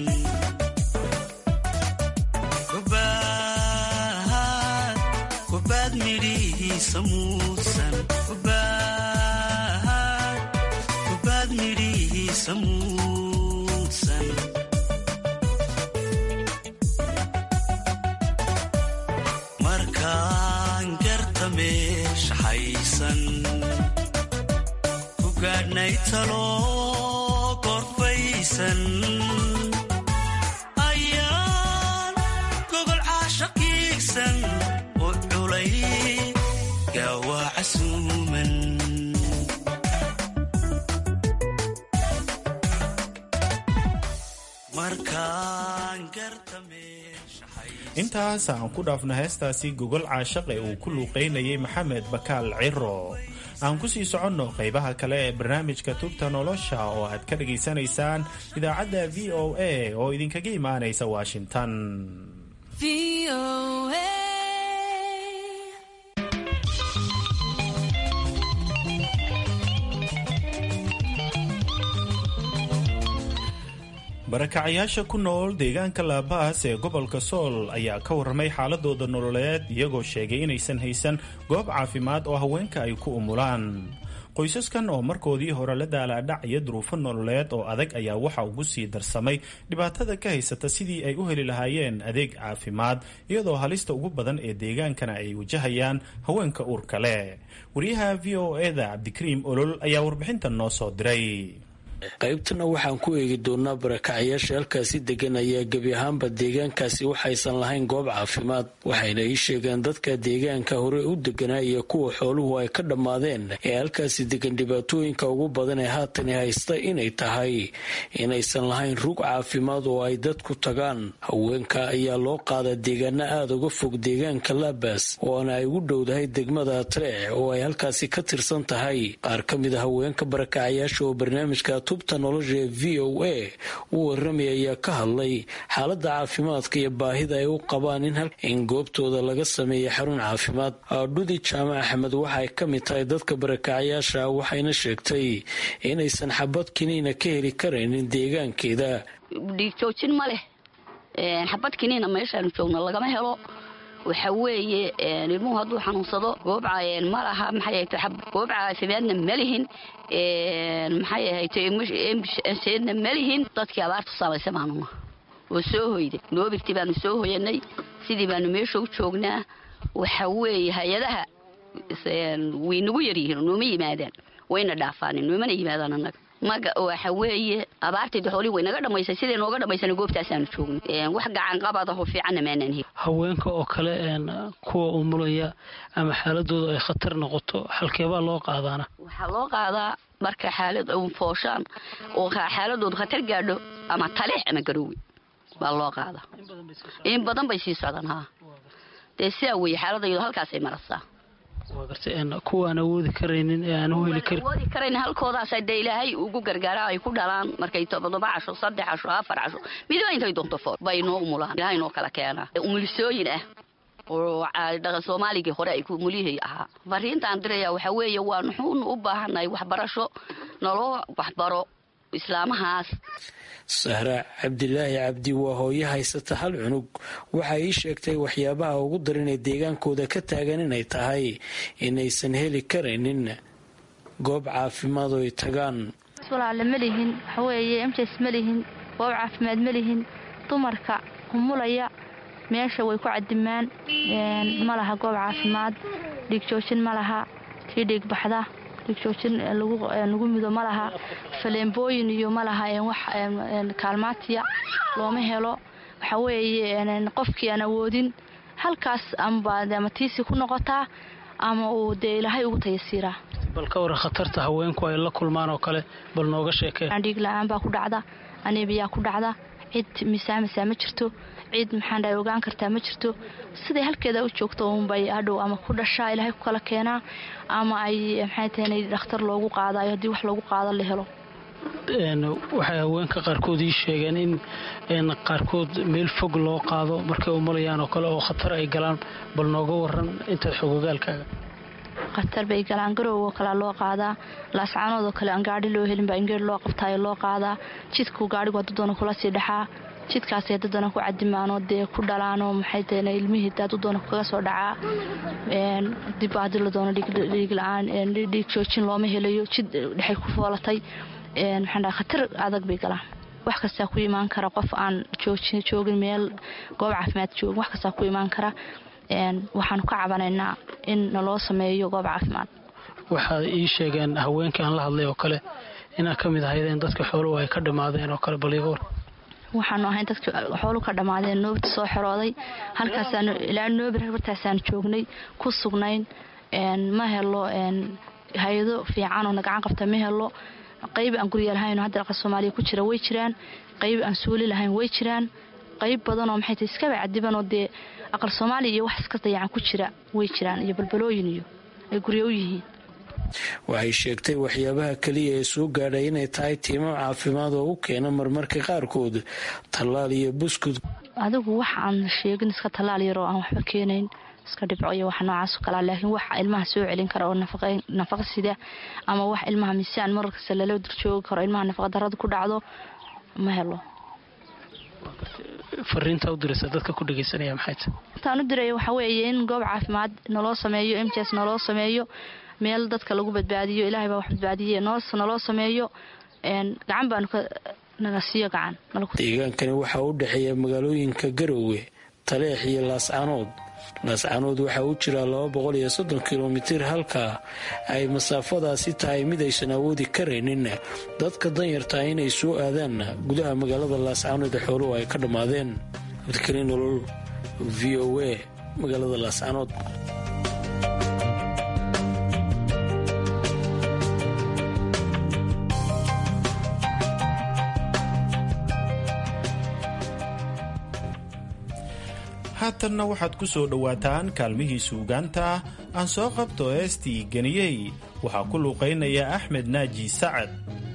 gobaad midhihiisa muudsan gobaad midhihiisa muudsan markaan garta meeshaxaysan ku gaadhnay talo gorfaysan ayaan gogol caashaqiigsan u culay gaawaa casuuman markaan garta intaas aan ku dhaafno heestaasi gogol caashaq ee uu ku luuqaynayay maxamed bakaal ciro aan ku sii soconno qaybaha kale ee barnaamijka tubta nolosha oo aad ka dhagaysanaysaan idaacadda v o a oo idinkaga imaanaysa washington barakacayaasha ku nool deegaanka laabaas ee gobolka sool ayaa ka warramay xaaladooda nololeed iyagoo sheegay inaysan haysan goob caafimaad oo haweenka ay ku umulaan qoysaskan oo markoodii hore la daalaadhacaya duruufo nololeed oo adag ayaa waxa ugu sii darsamay dhibaatada ka haysata sidii ay u heli lahaayeen adeeg caafimaad iyadoo halista ugu badan ee deegaankana ay wajahayaan haweenka uurka leh wariyaha v o eda cabdikariim olol ayaa warbixintan noo soo diray qaybtana waxaan ku eegi doonaa barakacayaasha halkaasi degan ayaa gebi ahaanba deegaankaasi waxaysan lahayn goob caafimaad waxayna ii sheegeen dadka deegaanka hore u deganaa iyo kuwa xooluhu ay ka dhammaadeen ee halkaasi degan dhibaatooyinka ugu badan ee haatani haysta inay tahay inaysan lahayn rug caafimaad oo ay dadku tagaan haweenka ayaa loo qaadaa deegaano aada uga fog deegaanka laabas oona ay ugu dhowdahay degmada atreec oo ay halkaasi ka tirsan tahay qaar ka mid a haweenka barakacayaasha oo barnaamijka tubta nolosha ee v o a u waramay ayaa ka hadlay xaaladda caafimaadka iyo baahida ay u qabaan in goobtooda laga sameeya xarun caafimaad dhudi jaamac axmed waxaay ka mid tahay dadka barakacayaasha waxayna sheegtay inaysan xabad kiniina ka heli karaynin deegaankeeda dhiigjoojin ma leh xabad kiniina meeshaanu joogno lagama helo waxa weeye ilmuhu hadduu xanuunsado goob ma laha maxay goob caafimaadna ma lihin maxay ahayto emseedna ma lihin dadkii abaartu saamaysa baanuna oo soo hoyday noobirti baanu soo hoyanay sidii baanu meesha u joognaa waxa weeye hay-adaha way nagu yaryihiin nooma yimaadaan wayna dhaafaanin noomana yimaadaan annaga maga waxa weeye abaartayda xoolihii way naga dhammaysay siday nooga dhammaysana goobtaasaanu joognay wax gacan qabadaho fiicanna maanaan heli haweenka oo kale kuwa umulaya ama xaaladooda ay khatar noqoto halkeebaa loo qaadaana waxaa loo qaadaa marka xaalad fooshaan oo xaaladoodu khatar gaadho ama taleex ama garoowe baa loo qaadaa in badan bay sii socdaan haa dee sidaa weeye xaaladayadu halkaasay marasaa kuwaan awoodi karaynin ee aan u heli karin awoodi karayn halkoodaas dee ilaahay ugu gargaara ay ku dhalaan markay todoba casho saddex casho afar casho midba intay doonto fool bay noo umulaan ilaahay noo kala keenaa umulisooyin ah oo dhaqan soomaaligii hore ay umulihii ahaa fariintaan diraya waxaa weeye waa nuxuunu u baahannahay waxbarasho naloo waxbaro islaamahaas sahra cabdilaahi cabdi waa hooyo haysata hal cunug waxa ii sheegtay waxyaabaha ugu daran ee deegaankooda ka taagan inay tahay inaysan heli karaynin goob caafimaad oo ay tagaan walaale ma lihin waxaweeye emjas ma lihin goob caafimaad ma lihin dumarka umulaya meesha way ku cadimaan ma laha goob caafimaad dhiigjoojin ma laha tii dhiig baxda dhiigjoojin lagu mido ma laha faleembooyin iyo ma laha wax kaalmaatiya looma helo waxa weeye qofkii aan awoodin halkaas ama tiisi ku noqotaa ama uu dee ilaahay ugu tayasiiraa bal ka waran khatarta haweenku ay la kulmaan oo kale bal nooga sheekee dhiig la-aan baa ku dhacda aneebiyaa ku dhacda cid misaamasaa ma jirto cid maxaan dhahay ogaan kartaa ma jirto siday halkeeda u joogto uunbay hadhow ama ku dhashaa ilaahay ku kala keenaa ama ay maxay tahay dhakhtar loogu qaadayo haddii wax loogu qaado la helo waxay haweenka qaarkood ii sheegeen in qaarkood meel fog loo qaado markay umalayaan oo kale oo khatar ay galaan bal nooga waran intaad xogogaalkaaga khatar bay galaan garowoo kalea loo qaadaa laascaanoodoo kale aan gaadhi loo helin baa ingeer loo qabtaayo loo qaadaa jidku gaadhigu haddadoona kula sii dhexaa jidkaasay dadana ku cadimaanoo dee ku dhalaanoo maxay tahay ilmihii daad u doona kaga soo dhacaa dib haddii la doono dhiig la-aan dhiig joojin looma helayo jid dhexay ku foolatay maxaan dhaha khatar adag bay galaan wax kastaa ku imaan kara qof aan joogin meel goob caafimaad joogin wax kastaa ku imaan kara waxaanu ka cabanaynaa in naloo sameeyo goob caafimaad waxaad ii sheegeen haweenkii aan la hadlay oo kale inaad ka mid ahaydeen dadka xooluhu ay ka dhammaadeen oo kale bal iga war waxaanu ahayn dadka xoolu ka dhammaadeen noobta soo xirooday halkaasaan ilaa noobir bartaasaanu joognay ku sugnayn ma helo hay-ado fiican oo nagacan qabta ma helo qayb aan gurya lahayn hadda aqal soomaaliya ku jira way jiraan qayb aan suuli lahayn way jiraan qayb badanoo maxay tahay iskaba cadibanoo dee aqal soomaaliya iyo wax iska dayacan ku jira way jiraan iyo balbalooyin iyo ay guryo u yihiin waxay sheegtay waxyaabaha keliya ee soo gaadhay inay tahay tiimo caafimaad oo u keena marmarka qaarkood tallaal iyo buskud adigu wax aan sheegin iska tallaal yaroo aan waxba keenayn iska dhibco iyo wax noocaas oo kalea laakiin wax ilmaha soo celin kara oo nafaqa sida ama wax ilmaha miisaan markasta lala durjoogi karo ilmaha nafaqa darada ku dhacdo ma helo fariinta u diraysa dadka ku dhegaysanaya maxay tahay intaan u diraya waxaa weeye in goob caafimaad naloo sameeyo m j s naloo sameeyo meel dadka lagu badbaadiyo ilaahay baa wax badbaadiye noos naloo sameeyo gacan baanu ka nala siiyo gacan deegaankani waxaa u dhexeeya magaalooyinka garowe taleex iyo laascanood laascanood waxaa u jira laba boqol iyo soddon kilomitir halka ay masaafadaasi tahay mid aysan awoodi karaynin dadka danyartaa inay soo aadaan gudaha magaalada laascanood ee xooluhu ay ka dhammaadeen abdikariin nolol v o a magaalada laascanood haatanna waxaad ku soo dhowaataan kaalmihii suugaanta aan soo qabto eestii geniyey waxaa ku luuqaynaya axmed naaji sacad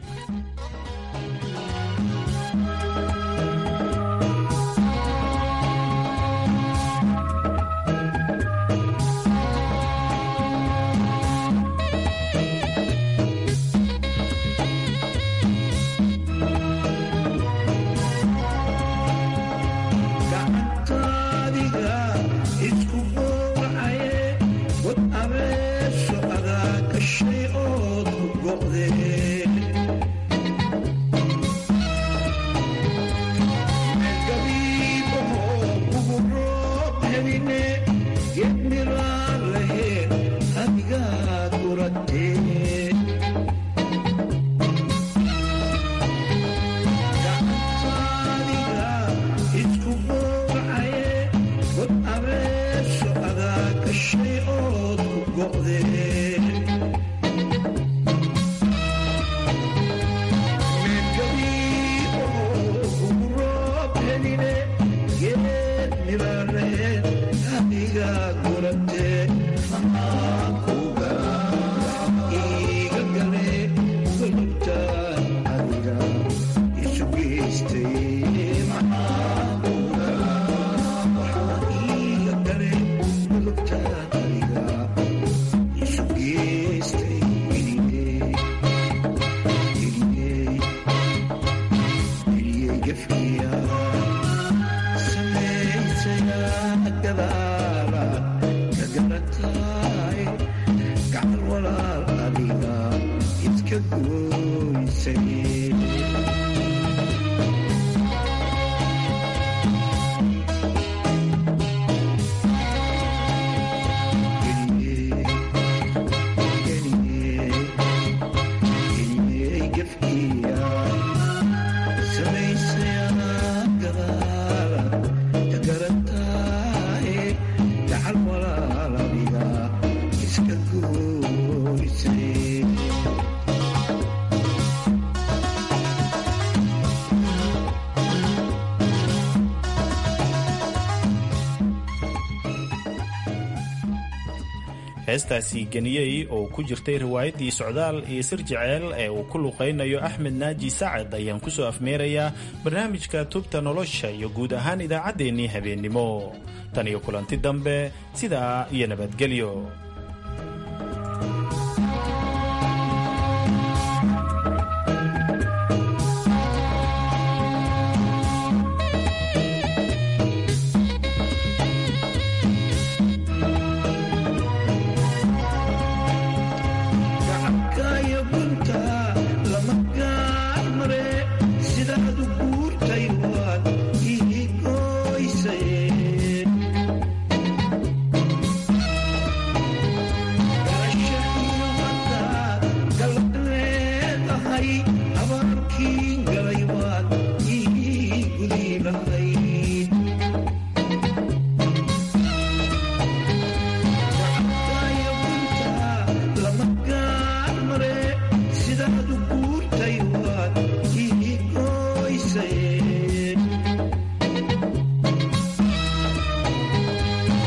heestaasi geniyey oo ku jirtay riwaayaddii socdaal iyo sir jeceel ee uu ku luqaynayo axmed naaji sacad ayaan ku soo afmeerayaa barnaamijka tubta nolosha iyo guud ahaan idaacaddeenii habeennimo tan iyo kulanti dambe sidaa iyo nabadgelyo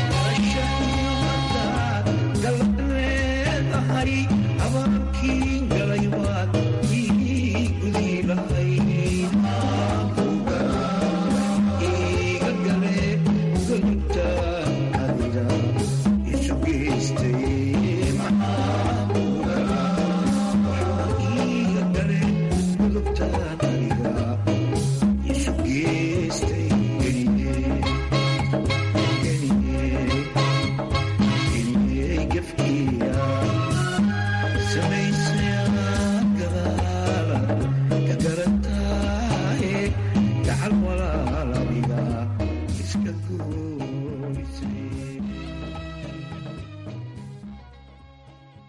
King